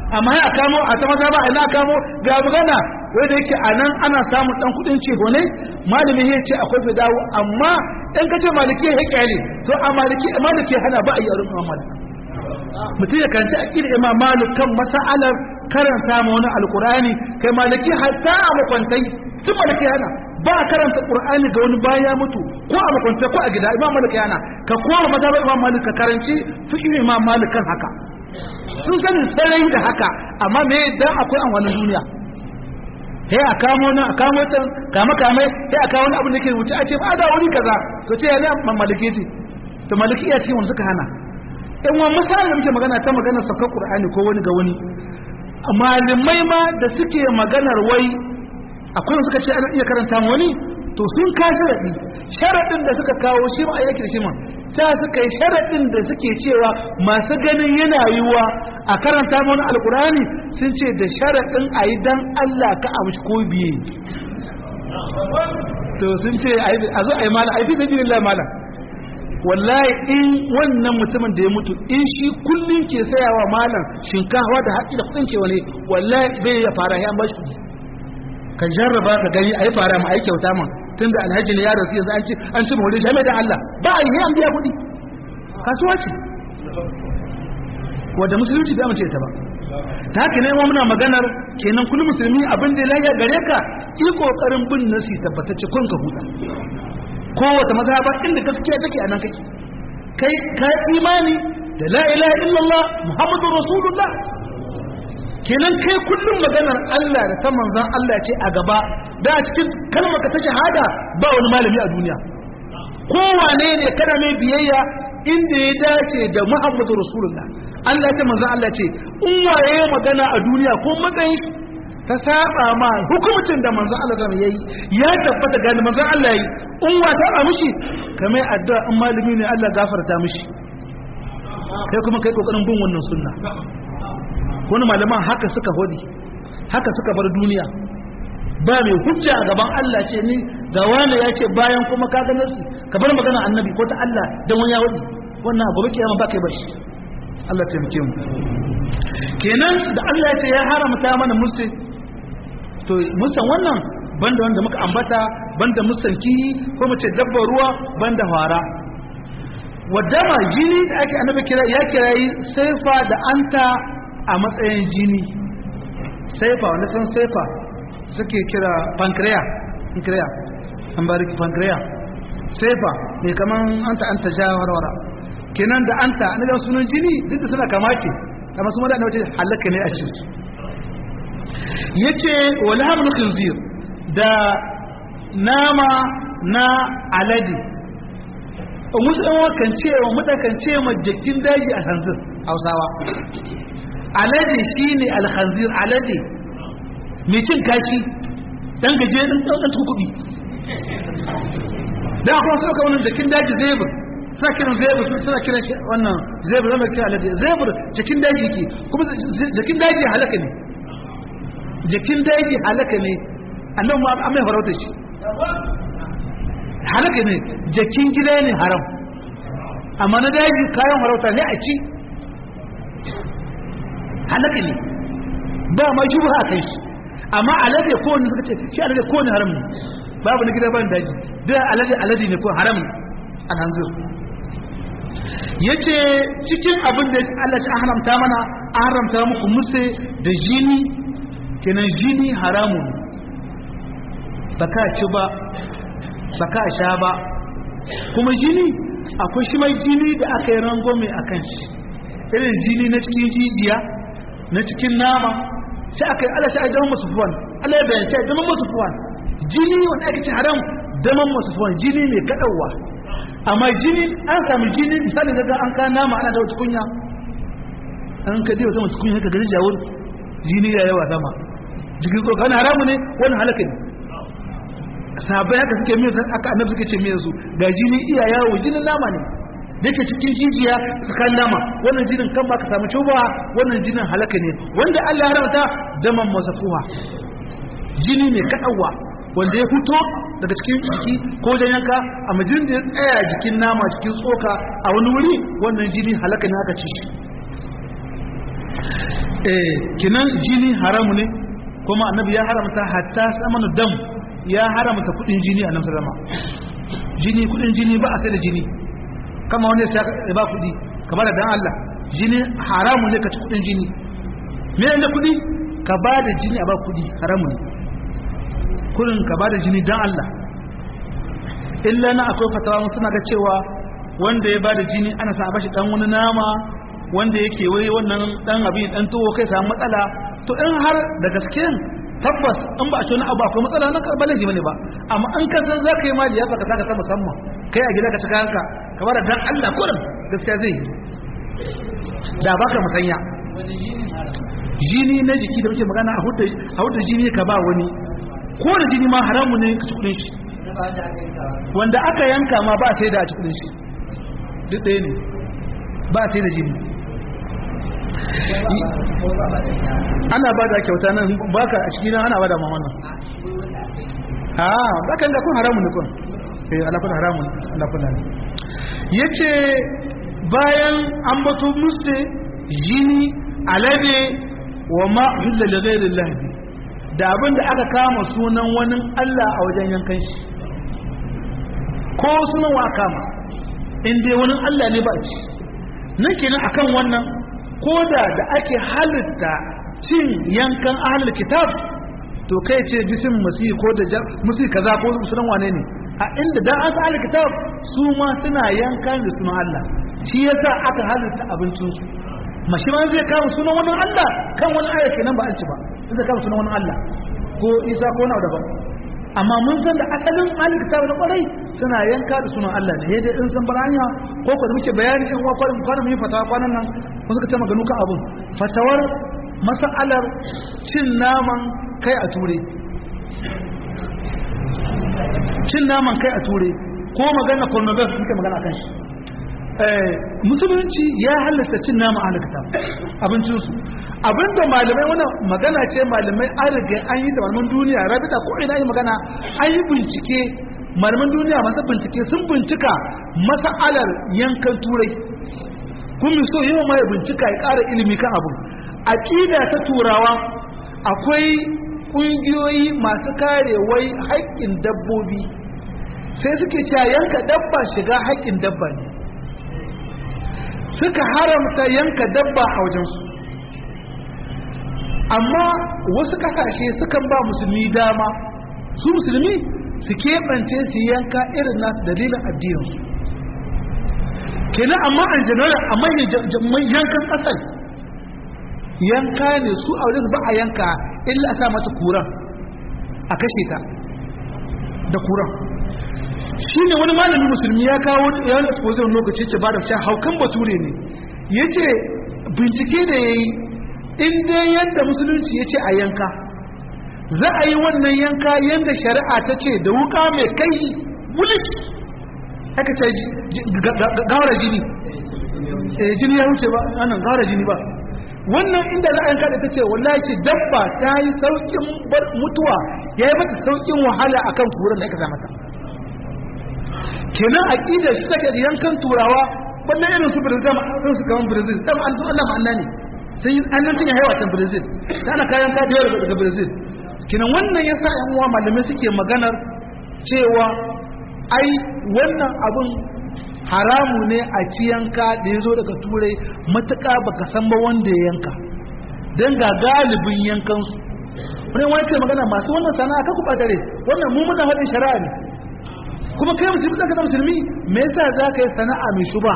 amma ya kamo a ta maza ba ina kamo ga magana wanda yake a nan ana samun dan kudin ce ne malami ya ce akwai fi dawo amma in ka ce maliki ya kyale to a maliki maliki hana ba a yi arin imam malik mutum ya karanci aqidar imam malik kan mas'alar karanta ma wani alqur'ani kai maliki hatta a makwantai tun maliki hana ba a karanta qur'ani ga wani bayan ya mutu ko a makwantai ko a gida imam malik hana ka koma mazhabar imam malik ka karanci fiqh imam malik kan haka sun sani sarai da haka amma me dan akwai amfanin duniya sai a kamo na a kamo ta kama kame sai a kawo wani abin da ke wuce a ce ba da wuri kaza to ce ya ne maliki ce to maliki ya ce wanda suka hana in wa misali da muke magana ta magana saukar qur'ani ko wani ga wani malamai ma da suke maganar wai akwai wanda suka ce ana iya karanta ma wani to sun ka sharadi sharadin da suka kawo shi ma ayyaki da shi ma ta suka yi sharaɗin da suke cewa masu ganin yana yiwa a karanta mana alkurani sun ce da sharaɗin a yi don Allah ka amshi ko biye to sun ce a zo a yi mala a yi fi sabi lillah mala wallahi in wannan mutumin da ya mutu in shi kullum ke sayawa malam shinkawa da haƙi da kuɗin ke wani wallahi bai ya fara ya bashi kuɗi ka jarraba ka gani a yi fara ma a yi kyauta man tun da alhaji ne ya rasu yanzu an ci an ci mawali jami'a da Allah ba a yi an biya kuɗi kasuwa ce wadda musulunci bai amince ta ba ta haka ne muna maganar kenan kullum musulmi abin da ya gare ka yi kokarin bin nasi tabbatacce kun ka huta kowace mazhaba inda gaskiya take a nan kake kai ka imani da la ilaha illallah muhammadur rasulullah kenan kai kullum maganar Allah da ta manzan Allah ce a gaba da a cikin kalmar ka ta shahada ba wani malami a duniya kowane ne kana mai biyayya inda ya dace da Muhammadu Rasulullah Allah ce manzan Allah ce in waye magana a duniya ko matsayi ta saba ma hukumcin da manzan Allah zama yayi ya tabbata gani manzan Allah yi in wa ta ba mishi kamar addu'a in malami ne Allah gafarta mishi kai kuma kai kokarin bin wannan sunna wani malaman haka suka hodi haka suka bar duniya ba mai hujja a gaban Allah ce ni ga wani ya ce bayan kuma ka ga nasi ka bar magana annabi ko ta Allah dan wani ya wadi wannan abu kiyama ba kai bashi Allah taimake mu kenan da Allah ya ce ya haramta mana musu to musan wannan banda wanda muka ambata banda musan kiyi ko mu ce dabbar ruwa banda fara wadama jini da ake annabi kira ya kirayi saifa da anta a matsayin jini saifa wanda san saifa suke kira pancreas pancreas an bariki pancreas saifa mai kaman anta anta ja warwara kenan da anta na da sunan jini duk da suna kamace amma su madana wace halaka ne a cikin su yace wala hamlu khinzir da nama na alade musulman kan ce wa mudakan ce ma jakin daji a hanzir hausawa alade shi ne alhanzir alade mai cin kashi dan gaje ɗin ɗan kuɗi da akwai suka wani jakin daji zebur suna kiran zebur suna kiran wannan zebur zama kiran alade zebur jakin daji ke kuma jakin daji halaka ne jakin daji halaka ne annan ma an mai farauta shi halaka ne jakin gida ne haram amma na daji kayan farauta ne a ci halaka ne ba ma shubha a kai shi amma alade ko wani suka ce shi alade ko wani haram ne babu na gida ban daji da alade alade ne ko haram alhanzir yace cikin abin da Allah ta haramta mana an haramta muku musu da jini kenan jini haramun baka ci ba baka sha ba kuma jini akwai shi mai jini da aka yi rangwame a kan shi irin jini na cikin jijiya na cikin nama sai aka yi ala shi a daman masu fuwan ala ya bayan sai daman masu fuwan jini wanda ake ci haram daman masu fuwan jini mai kaɗauwa amma jini an sami jini misali daga an ka nama ana da wata kunya an ka dai wata wata kunya ka gani jawur jini ya yawa sama jikin tsoka wani haramu ne wani halaka ne sabai haka suke mai aka annabi suke ce mai su ga jini iya yawo jinin nama ne da ke cikin jijiya tsakanin nama wannan jinin kan baka samu cuba wannan jinin halaka ne wanda Allah ya haramta daman masafuha jini mai kaɗawa wanda ya fito daga cikin jiki ko wajen yanka a majin da ya tsaya jikin nama cikin tsoka a wani wuri wannan jini halaka ne aka ci shi eh kinan jini haramu ne kuma annabi ya haramta hatta samanu dam ya haramta kudin jini a nan sallama jini kudin jini ba a sai da jini kama wani ya ba kudi kamar da dan Allah jini haramu ne ka ci kudin jini me da kudi ka ba da jini a ba kudi haramu ne kudin ka ba da jini dan Allah illa na akwai fatawa mun suna ga cewa wanda ya ba da jini ana sa bashi dan wani nama wanda yake wai wannan dan abin dan tuwo kai samu matsala to in har da gaske tabbas in ba a ce wani abu akwai matsala na karɓar laifi bane ba amma in ka san za ka yi ma liyafa ka saka ta musamman kai a gida ka cika hanka kamar da dan Allah kurin gaskiya zai yi da baka musanya jini na jiki da muke magana a hudu a hudu jini ka ba wani ko da jini ma haramu ne ka ci kudin shi wanda aka yanka ma ba sai da a ci kudin shi duk ɗaya ne ba sai da jini ana ba da kyauta nan baka a cikin ana ba da ma wannan a bakan da kun haramun ne kun eh alafin haramun alafin ne yace bayan an bato musu jini alade wa ma hilla li ghairi Allah da abin da aka kama sunan wani Allah a wajen yankan shi ko sunan wa kama in dai wani Allah ne ba ci nan kenan akan wannan ko da da ake halitta cin yankan ahlul kitab to kai ce bisin masihi ko da musi kaza ko sunan wane ne a inda dan an ahlul kitab su ma suna yankan da sunan Allah shi yasa aka halitta abincin su mashi ma zai kama sunan wani Allah kan wani aya kenan ba an ci ba zai kama sunan wani Allah ko Isa ko wani daban amma mun san da asalin ahlul kitab na kwarai suna yanka da sunan Allah ne dai in san bar hanya ko ko da muke bayani in wa kwarin kwarin mu yi fatawa kwanan nan ko suka ce maganu kan abun fatawar mas'alar cin naman kai a ture cin naman kai a ture ko magana pornography muke magana kan shi musulunci ya halatta cin naman ahlul kitab abincinsu abinda malamai wannan magana ce malamai an riga an yi da malaman duniya rabita ko ina yi magana an yi bincike malaman duniya masu bincike sun bincika masa'alar yankan turai kun so yawan mai bincika ya ƙara ilimi kan abu aƙida ta turawa akwai ƙungiyoyi masu kare wai haƙƙin dabbobi sai suke cewa yanka dabba shiga haƙƙin dabba ne suka haramta yanka dabba a wajensu amma wasu kasashe sukan ba musulmi dama su musulmi su keɓance su yanka irin nasu dalilin addininsu kenan amma an general a manyan yankan ƙasar yanka ne su a wajen ba a yanka illa a sa mata kuran a kashe ta da kuran shi ne wani malamin musulmi ya kawo yawon exposition lokaci ce ba da cewa haukan bature ne ya ce bincike da ya yi in dai yadda musulunci ya ce a yanka za a yi wannan yanka yadda shari'a ta ce da wuka mai kai wulik aka ce gawara jini jini ya wuce ba anan gawara jini ba wannan inda za a yanka da ta ce wallahi ce dabba ta yi saukin mutuwa ya yi mata saukin wahala akan kuran da aka sa mata kenan aqidar shi take da yankan turawa wannan irin su Brazil sun su kaman Brazil dan an Allah ma'anna ne sai an cin haiwa ta Brazil da ana kayan ka da daga Brazil kenan wannan yasa yan uwa malamai suke maganar cewa ai wannan abun haramu ne a ci yanka da ya zo daga turai matuƙa baka san ba wanda ya yanka don ga galibin yankansu wani wani ke magana masu wannan sana'a ka kuɓa dare wannan mu muna haɗin shari'a ne kuma kai musulmi ɗan kasar musulmi me yasa za ka yi sana'a mai shuba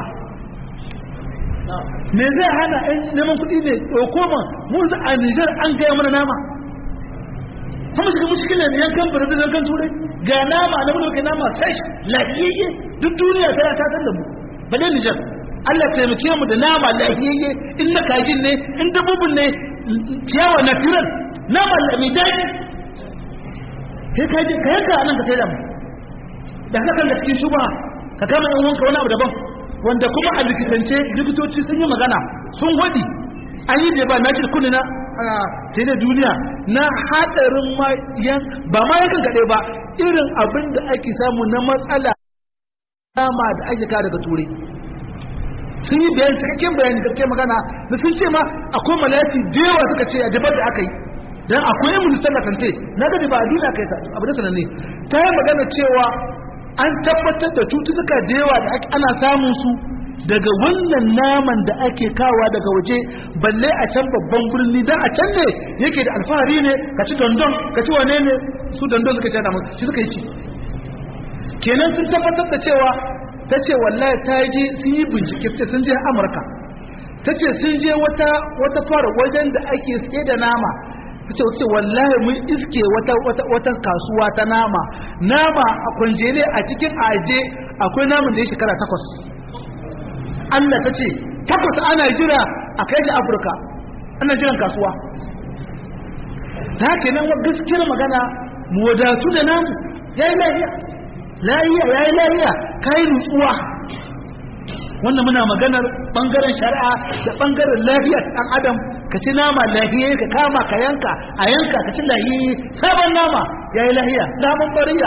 me zai hana ɗan neman kuɗi ne ɗauko ma mun a Nijar an gaya mana nama kuma shiga mushkil ne yankan Brazil yankan Turai ga nama na mun kai nama sai lafiyayye duk duniya tana ta san da mu bale Nijar Allah taimake mu da nama lafiyayye in na kajin ne in dabbobin ne ciyawa natural nama mai daɗi sai ka je ka yanka nan ka sai da mu da haka kan da cikin shuba ka kama yan wanka wani abu daban wanda kuma a likitance likitoci sun yi magana sun wadi an yi da ba na ce kunni na sai da duniya na hadarin ma yan ba ma yakan kaɗai ba irin abin da ake samu na matsala dama da ake ka daga turai sun yi bayani cikakken bayani cikakken magana da sun ce ma akwai malati da yawa suka ce a dabar da aka yi dan akwai yin ministan da kante na gadi ba a duniya kai ta abu da sananne ta yi magana cewa an tabbatar da cututtuka da yawa da ana samun su daga wannan naman da ake kawa daga waje balle a can babban birni dan a can ne yake da alfahari ne ka ci dondon ka ci wane ne su dondon suka ci da shi suka yi ci kenan sun tabbatar da cewa ta ce wallahi ta je sun yi bincike sai sun je amurka ta ce sun je wata wata fara wajen da ake tsaye da nama ta ce wace wallahi mun iske wata wata wata kasuwa ta nama nama a kwanjele a cikin aje akwai naman da ya shekara takwas Allah ta ce takwas ana jira a kai shi Afirka ana jiran kasuwa ta haka nan wa gaskiyar magana mu wadatu da namu ya yi lahiya lahiya ya yi lahiya ka yi nutsuwa wannan muna maganar bangaren shari'a da bangaren lafiya ta ɗan adam ka ci nama lahiya ka kama ka yanka a yanka ka ci lahiya sabon nama ya yi lahiya naman bariya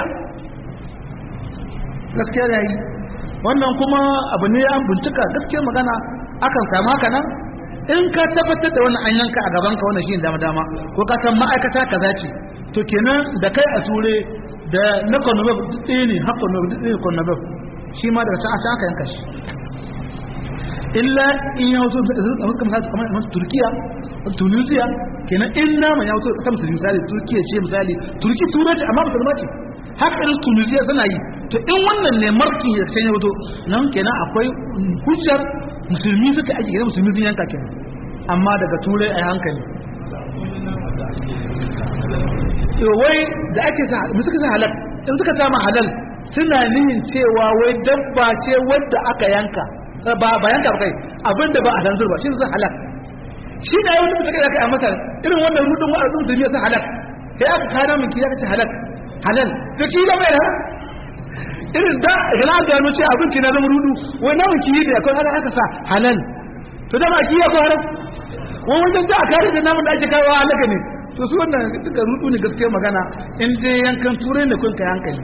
gaskiya ya yi wannan kuma abu ne an bincika gaskiyar magana akan samu haka nan in ka tabbatar da wannan an yanka a gaban ka wannan shi dama dama ko ka san ma'aikata kaza ce to kenan da kai a ture da na konobab duk ɗaya ne har konobab duk ɗaya konobab shi ma daga can a aka yanka shi illa in ya wato kamar turkiya tunisia kenan in naman ya wato ta musulmi misali turkiya ce misali turki turanci amma musulma ce haka irin tunisia suna yi to in wannan ne markin ya can ya wato nan kenan akwai hujjar musulmi suka ake gina musulmi sun yanka kenan amma daga turai a hankali wai da ake sa suka sa halal in suka sama halal suna nihin cewa wai dabba ce wadda aka yanka ba ba yanka ba kai abinda ba a tanzur ba shi ne halal shi da wani mutum da kai a masa irin wannan rudin wa'azin musulmi ya sa halal sai aka kana min kiyar ce halal halal to ki da mai halal irin da idan an gano ce abin ki na zama rudu wai namun ki da akwai haka aka sa halal to da ba ki ya ko haram wai wajen da aka rage namun da ake kawo halaka ne to su wannan duka rudu ne gaskiya magana in dai yankan turai ne kun kai hankali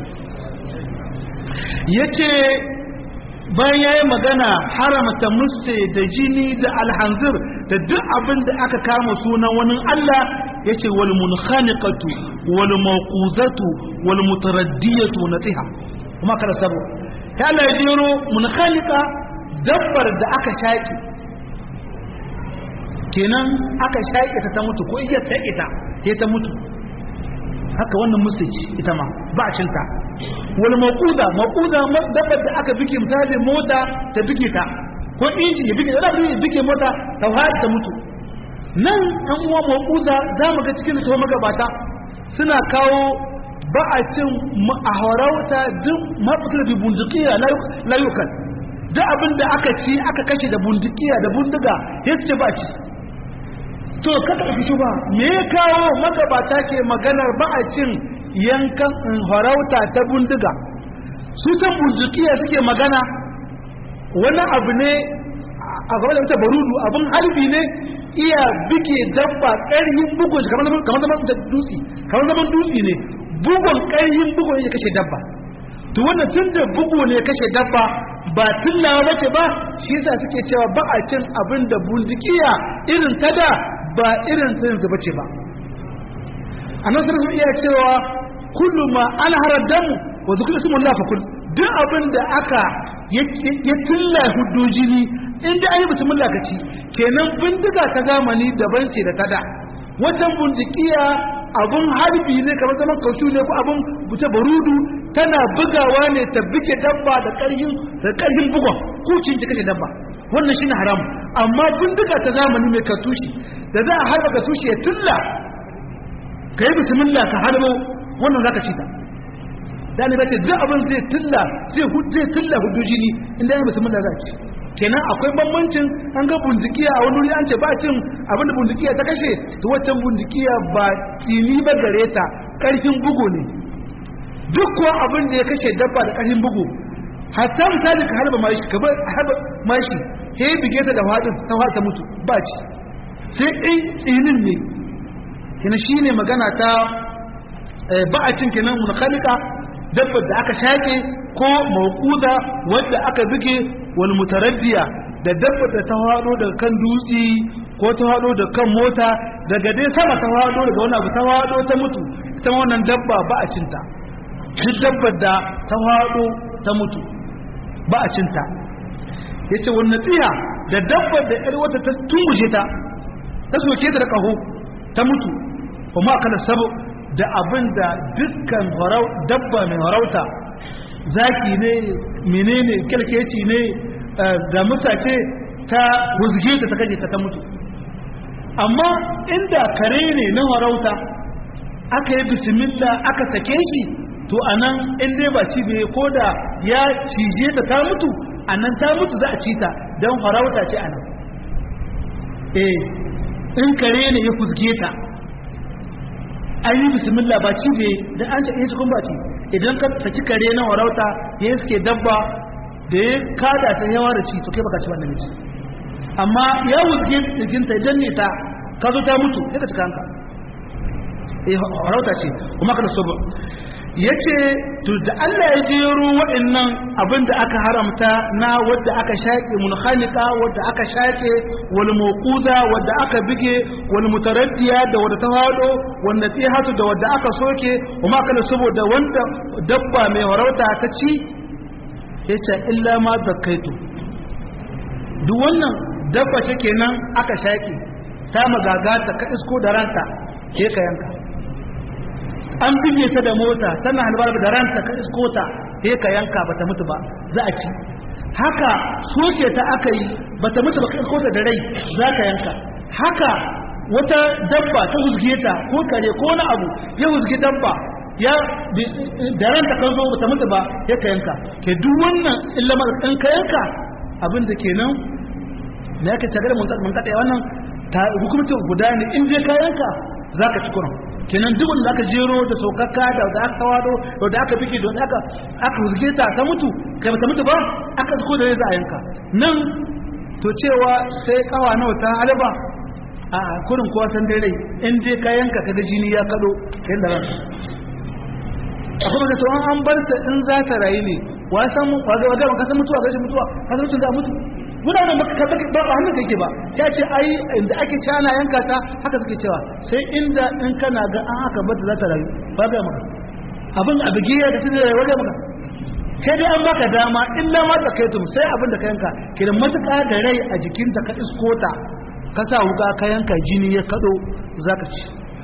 yace bayan yayi magana haramta musse da jini da alhanzir da duk abin da aka kama sunan wani Allah yace wal munkhaniqatu wal mawquzatu wal mutaraddiyatu natiha kuma kada sabo ta Allah ya jiro munkhaniqa dabbar da aka shaki kenan aka shaƙe ta ta mutu ko iya ta ita sai ta mutu haka wannan musulci ita ma ba a cinta wani maƙuda maƙuda dabbar da aka bike misali mota ta bike ta ko inji ya bike da ya bike mota ta haɗe ta mutu nan ɗan uwa maƙuda za mu ga cikin da magabata suna kawo ba a cin a harauta duk mafitar da bundukiya layukan duk abin da aka ci aka kashe da bundukiya da bundiga ya ce ba ci to kada ka fito ba me ya kawo magabata ke maganar ba a cin yankan harauta ta bundiga su san bundukiya suke magana wani abu ne a gaba da wuce barudu abin harbi ne iya bike dabba ƙarhin bugun kamar zaman kamar zaman dutse kamar zaman dutse ne bugun ƙarhin bugun ya kashe dabba to wannan tun da bugu ne kashe dabba ba tullawa bace ba shi yasa suke cewa ba a cin abin da bundukiya irin ta da ba irin ta yanzu bace ba annabi sallallahu iya cewa kullu ma an harar damu wa zikru ismullah fa kul duk abin da aka ya tulla hudujini inda ayi bismillah ka ci kenan bindiga ta zamani daban ce da tada wajen bundukiya abun harbi ne kamar zaman kaushu ne ko abun buce barudu tana bugawa ne ta bike dabba da karhin da karhin bugon kucin ji kashe dabba wannan shine haram amma bindiga ta zamani mai katushi da za a harba katushi ya tulla ka yi bismillah ka harbo wannan zaka ci ta da ne bace duk abin zai tulla zai zai tulla huduji ne inda ya bismillah za ci kenan akwai bambancin an ga bundikiya a wani wuri an ce ba cin abin da bundikiya ta kashe to waccan bundikiya ba tsini ba gare ta karfin bugu ne duk kuwa abin da ya kashe dabba da karfin bugu hatta misali ka harba mashi ka bar harba mashi he bige ta da fadin ta fata mutu ba ci sai in tsinin ne kenan shine magana ta ba a cin kenan munkalika dabbar da aka shaƙe ko mawquda wanda aka buge wal mutaraddiya da dabba da ta hado daga kan dutse ko ta hado da kan mota daga dai sama ta hado daga wani abu ta hado ta mutu ita wannan dabba ba a cinta duk dabbar da ta hado ta mutu ba a cinta yace wannan tsiya da dabbar da yar wata ta tunguje ta ta soke ta da kaho ta mutu kuma kala sabo da abin da dukkan dabba mai harauta zaki ne menene kyalkeci ne da mutace ta huzge ta ta kaje ta ta mutu amma inda kare ne na harauta aka yi bismillah aka sake shi to anan in dai ba ci bai ko da ya cije ta ta mutu anan ta mutu za a ci ta don harauta ce anan eh in kare ne ya huzge ta an yi bismillah ba ci bai da an ce cikin ba ci idan ka saki kare na warauta ya suke dabba da ya kada ta yawa da ci to kai baka ci wannan miji amma ya wuzge jikinta idan ne ta ka zo ta mutu sai ka cika hanka eh warauta ce kuma ka da sobo yace to da Allah ya jero waɗannan abin da aka haramta na wadda aka shaƙe munkhaliqa wadda aka shaƙe wal mawquda wadda aka bige wal mutaraddiya da wadda ta hado wanda tihatu da wadda aka soke kuma kana saboda wanda dabba mai warauta ta ci yace illa ma zakaitu duk wannan dabba ce kenan aka shaƙe ta magagata ka isko da ranta ke ka yanka an bige ta da mota tana halbar da ranta ka isko ta sai ka yanka bata mutu ba za a ci haka soke ta aka yi bata mutu ba ka isko ta da rai za ka yanka haka wata dabba ta huzge ta ko kare ko wani abu ya huzge dabba ya da ranta kan zo bata mutu ba ya ka yanka ke duk wannan illamar ɗan ka yanka abin da kenan me yake tagar mun mun kada wannan ta hukumcin guda ne in je ka yanka zaka ci kuran kenan duk wanda aka jero da saukaka da da aka wado da da aka bige don aka aka huzge ta ta mutu kai ta mutu ba aka zuko da za a yanka nan to cewa sai kawa nawa ta alaba a kurin kowa san dai rai in dai ka yanka kaga jini ya kado kai da ran akwai da to an bar ta in za ta rayu ne wa san mu wa ga ka san mutuwa ga mutuwa ka san mutuwa za mutu muna da maka ba ba hannun kake ba ya ce ai inda ake cana yanka ta haka suke cewa sai inda in kana ga an haka bata za ta rayu ba ga maka abin a bige ya tafi da waje maka kai dai an baka dama illa ma ta kaitum sai abin da ka yanka kidan matuƙa da rai a jikinta ka isko ta ka sa wuka ka yanka jini ya kado zaka ci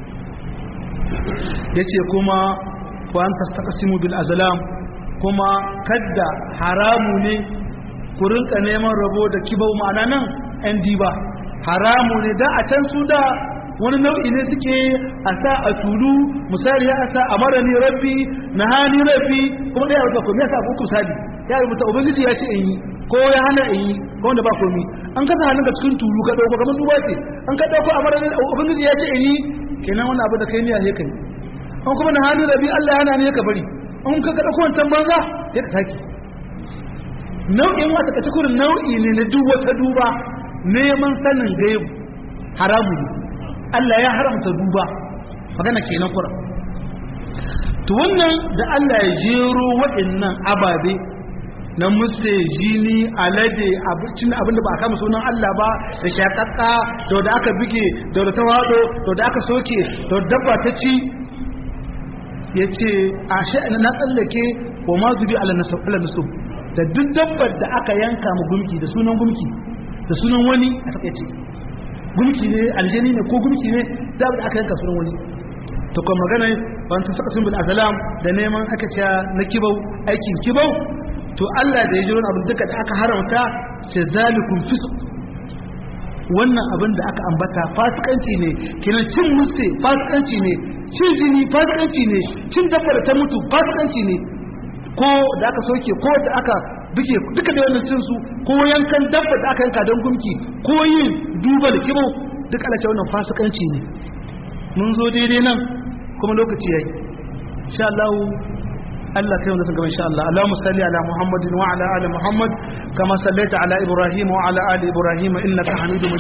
yace kuma wa an tastaqsimu bil azlam kuma kadda haramu ne ku rinka neman rabo da kibau ma'ana nan yan diba haramu ne da a can su da wani nau'i ne suke a sa a tulu misali ya sa a mara ni rabbi na hani rabbi kuma ɗaya rubuta komi ya sa uku sadi ya rubuta ubangiji ya ce in yi ko ya hana in yi ko wanda ba komi an kasa hannun ka cikin tulu ka ɗauko kamar duba ce an ka ɗauko a mara ni ubangiji ya ce in yi kenan wani abu da kai niyya sai kai an kuma na hani rabbi Allah ya hana ne ka bari an ka ɗauko wancan banza ya ka sake nau'in wata kace kurin nau'i ne na duk wata duba neman sanin gaibu haramu ne Allah ya haramta duba magana kenan kuran to wannan da Allah ya jero waɗannan ababe na musse jini alade abincin abinda ba a kama sunan Allah ba da shakakka da da aka bige da da tawado da da aka soke da dabba ta ci yace a sha'ana na tsallake wa ma zubi ala nasab da duk dabbar da aka yanka mu gumki da sunan gumki da sunan wani a takaice gumki ne aljani ne ko gumki ne da aka yanka sunan wani to kuma magana ban ta saka sunan azalam da neman aka ce na kibau aikin kibau to Allah da ya jiro abin duka da aka haramta ce zalikum fisq wannan abin da aka ambata fasikanci ne kenan cin musse fasikanci ne cin jini fasikanci ne cin dabbar ta mutu fasikanci ne ko da aka soke ko da aka duke duka da wannan cinsu ko yankan dabba da aka yanka don gumki ko yin duba da kibo duk ala ce wannan fasikanci ne mun zo daidai nan kuma lokaci yayi insha Allah Allah kai wanda sun gaba insha Allah Allahumma salli ala Muhammadin wa ala ali Muhammad kama sallaita ala Ibrahim wa ala ali Ibrahim innaka Hamidum Majid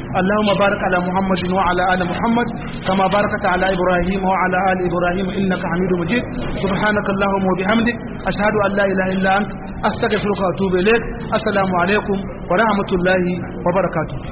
اللهم بارك على محمد وعلى ال محمد كما باركت على ابراهيم وعلى ال ابراهيم انك حميد مجيد سبحانك اللهم وبحمدك اشهد ان لا اله الا انت استغفرك واتوب اليك السلام عليكم ورحمه الله وبركاته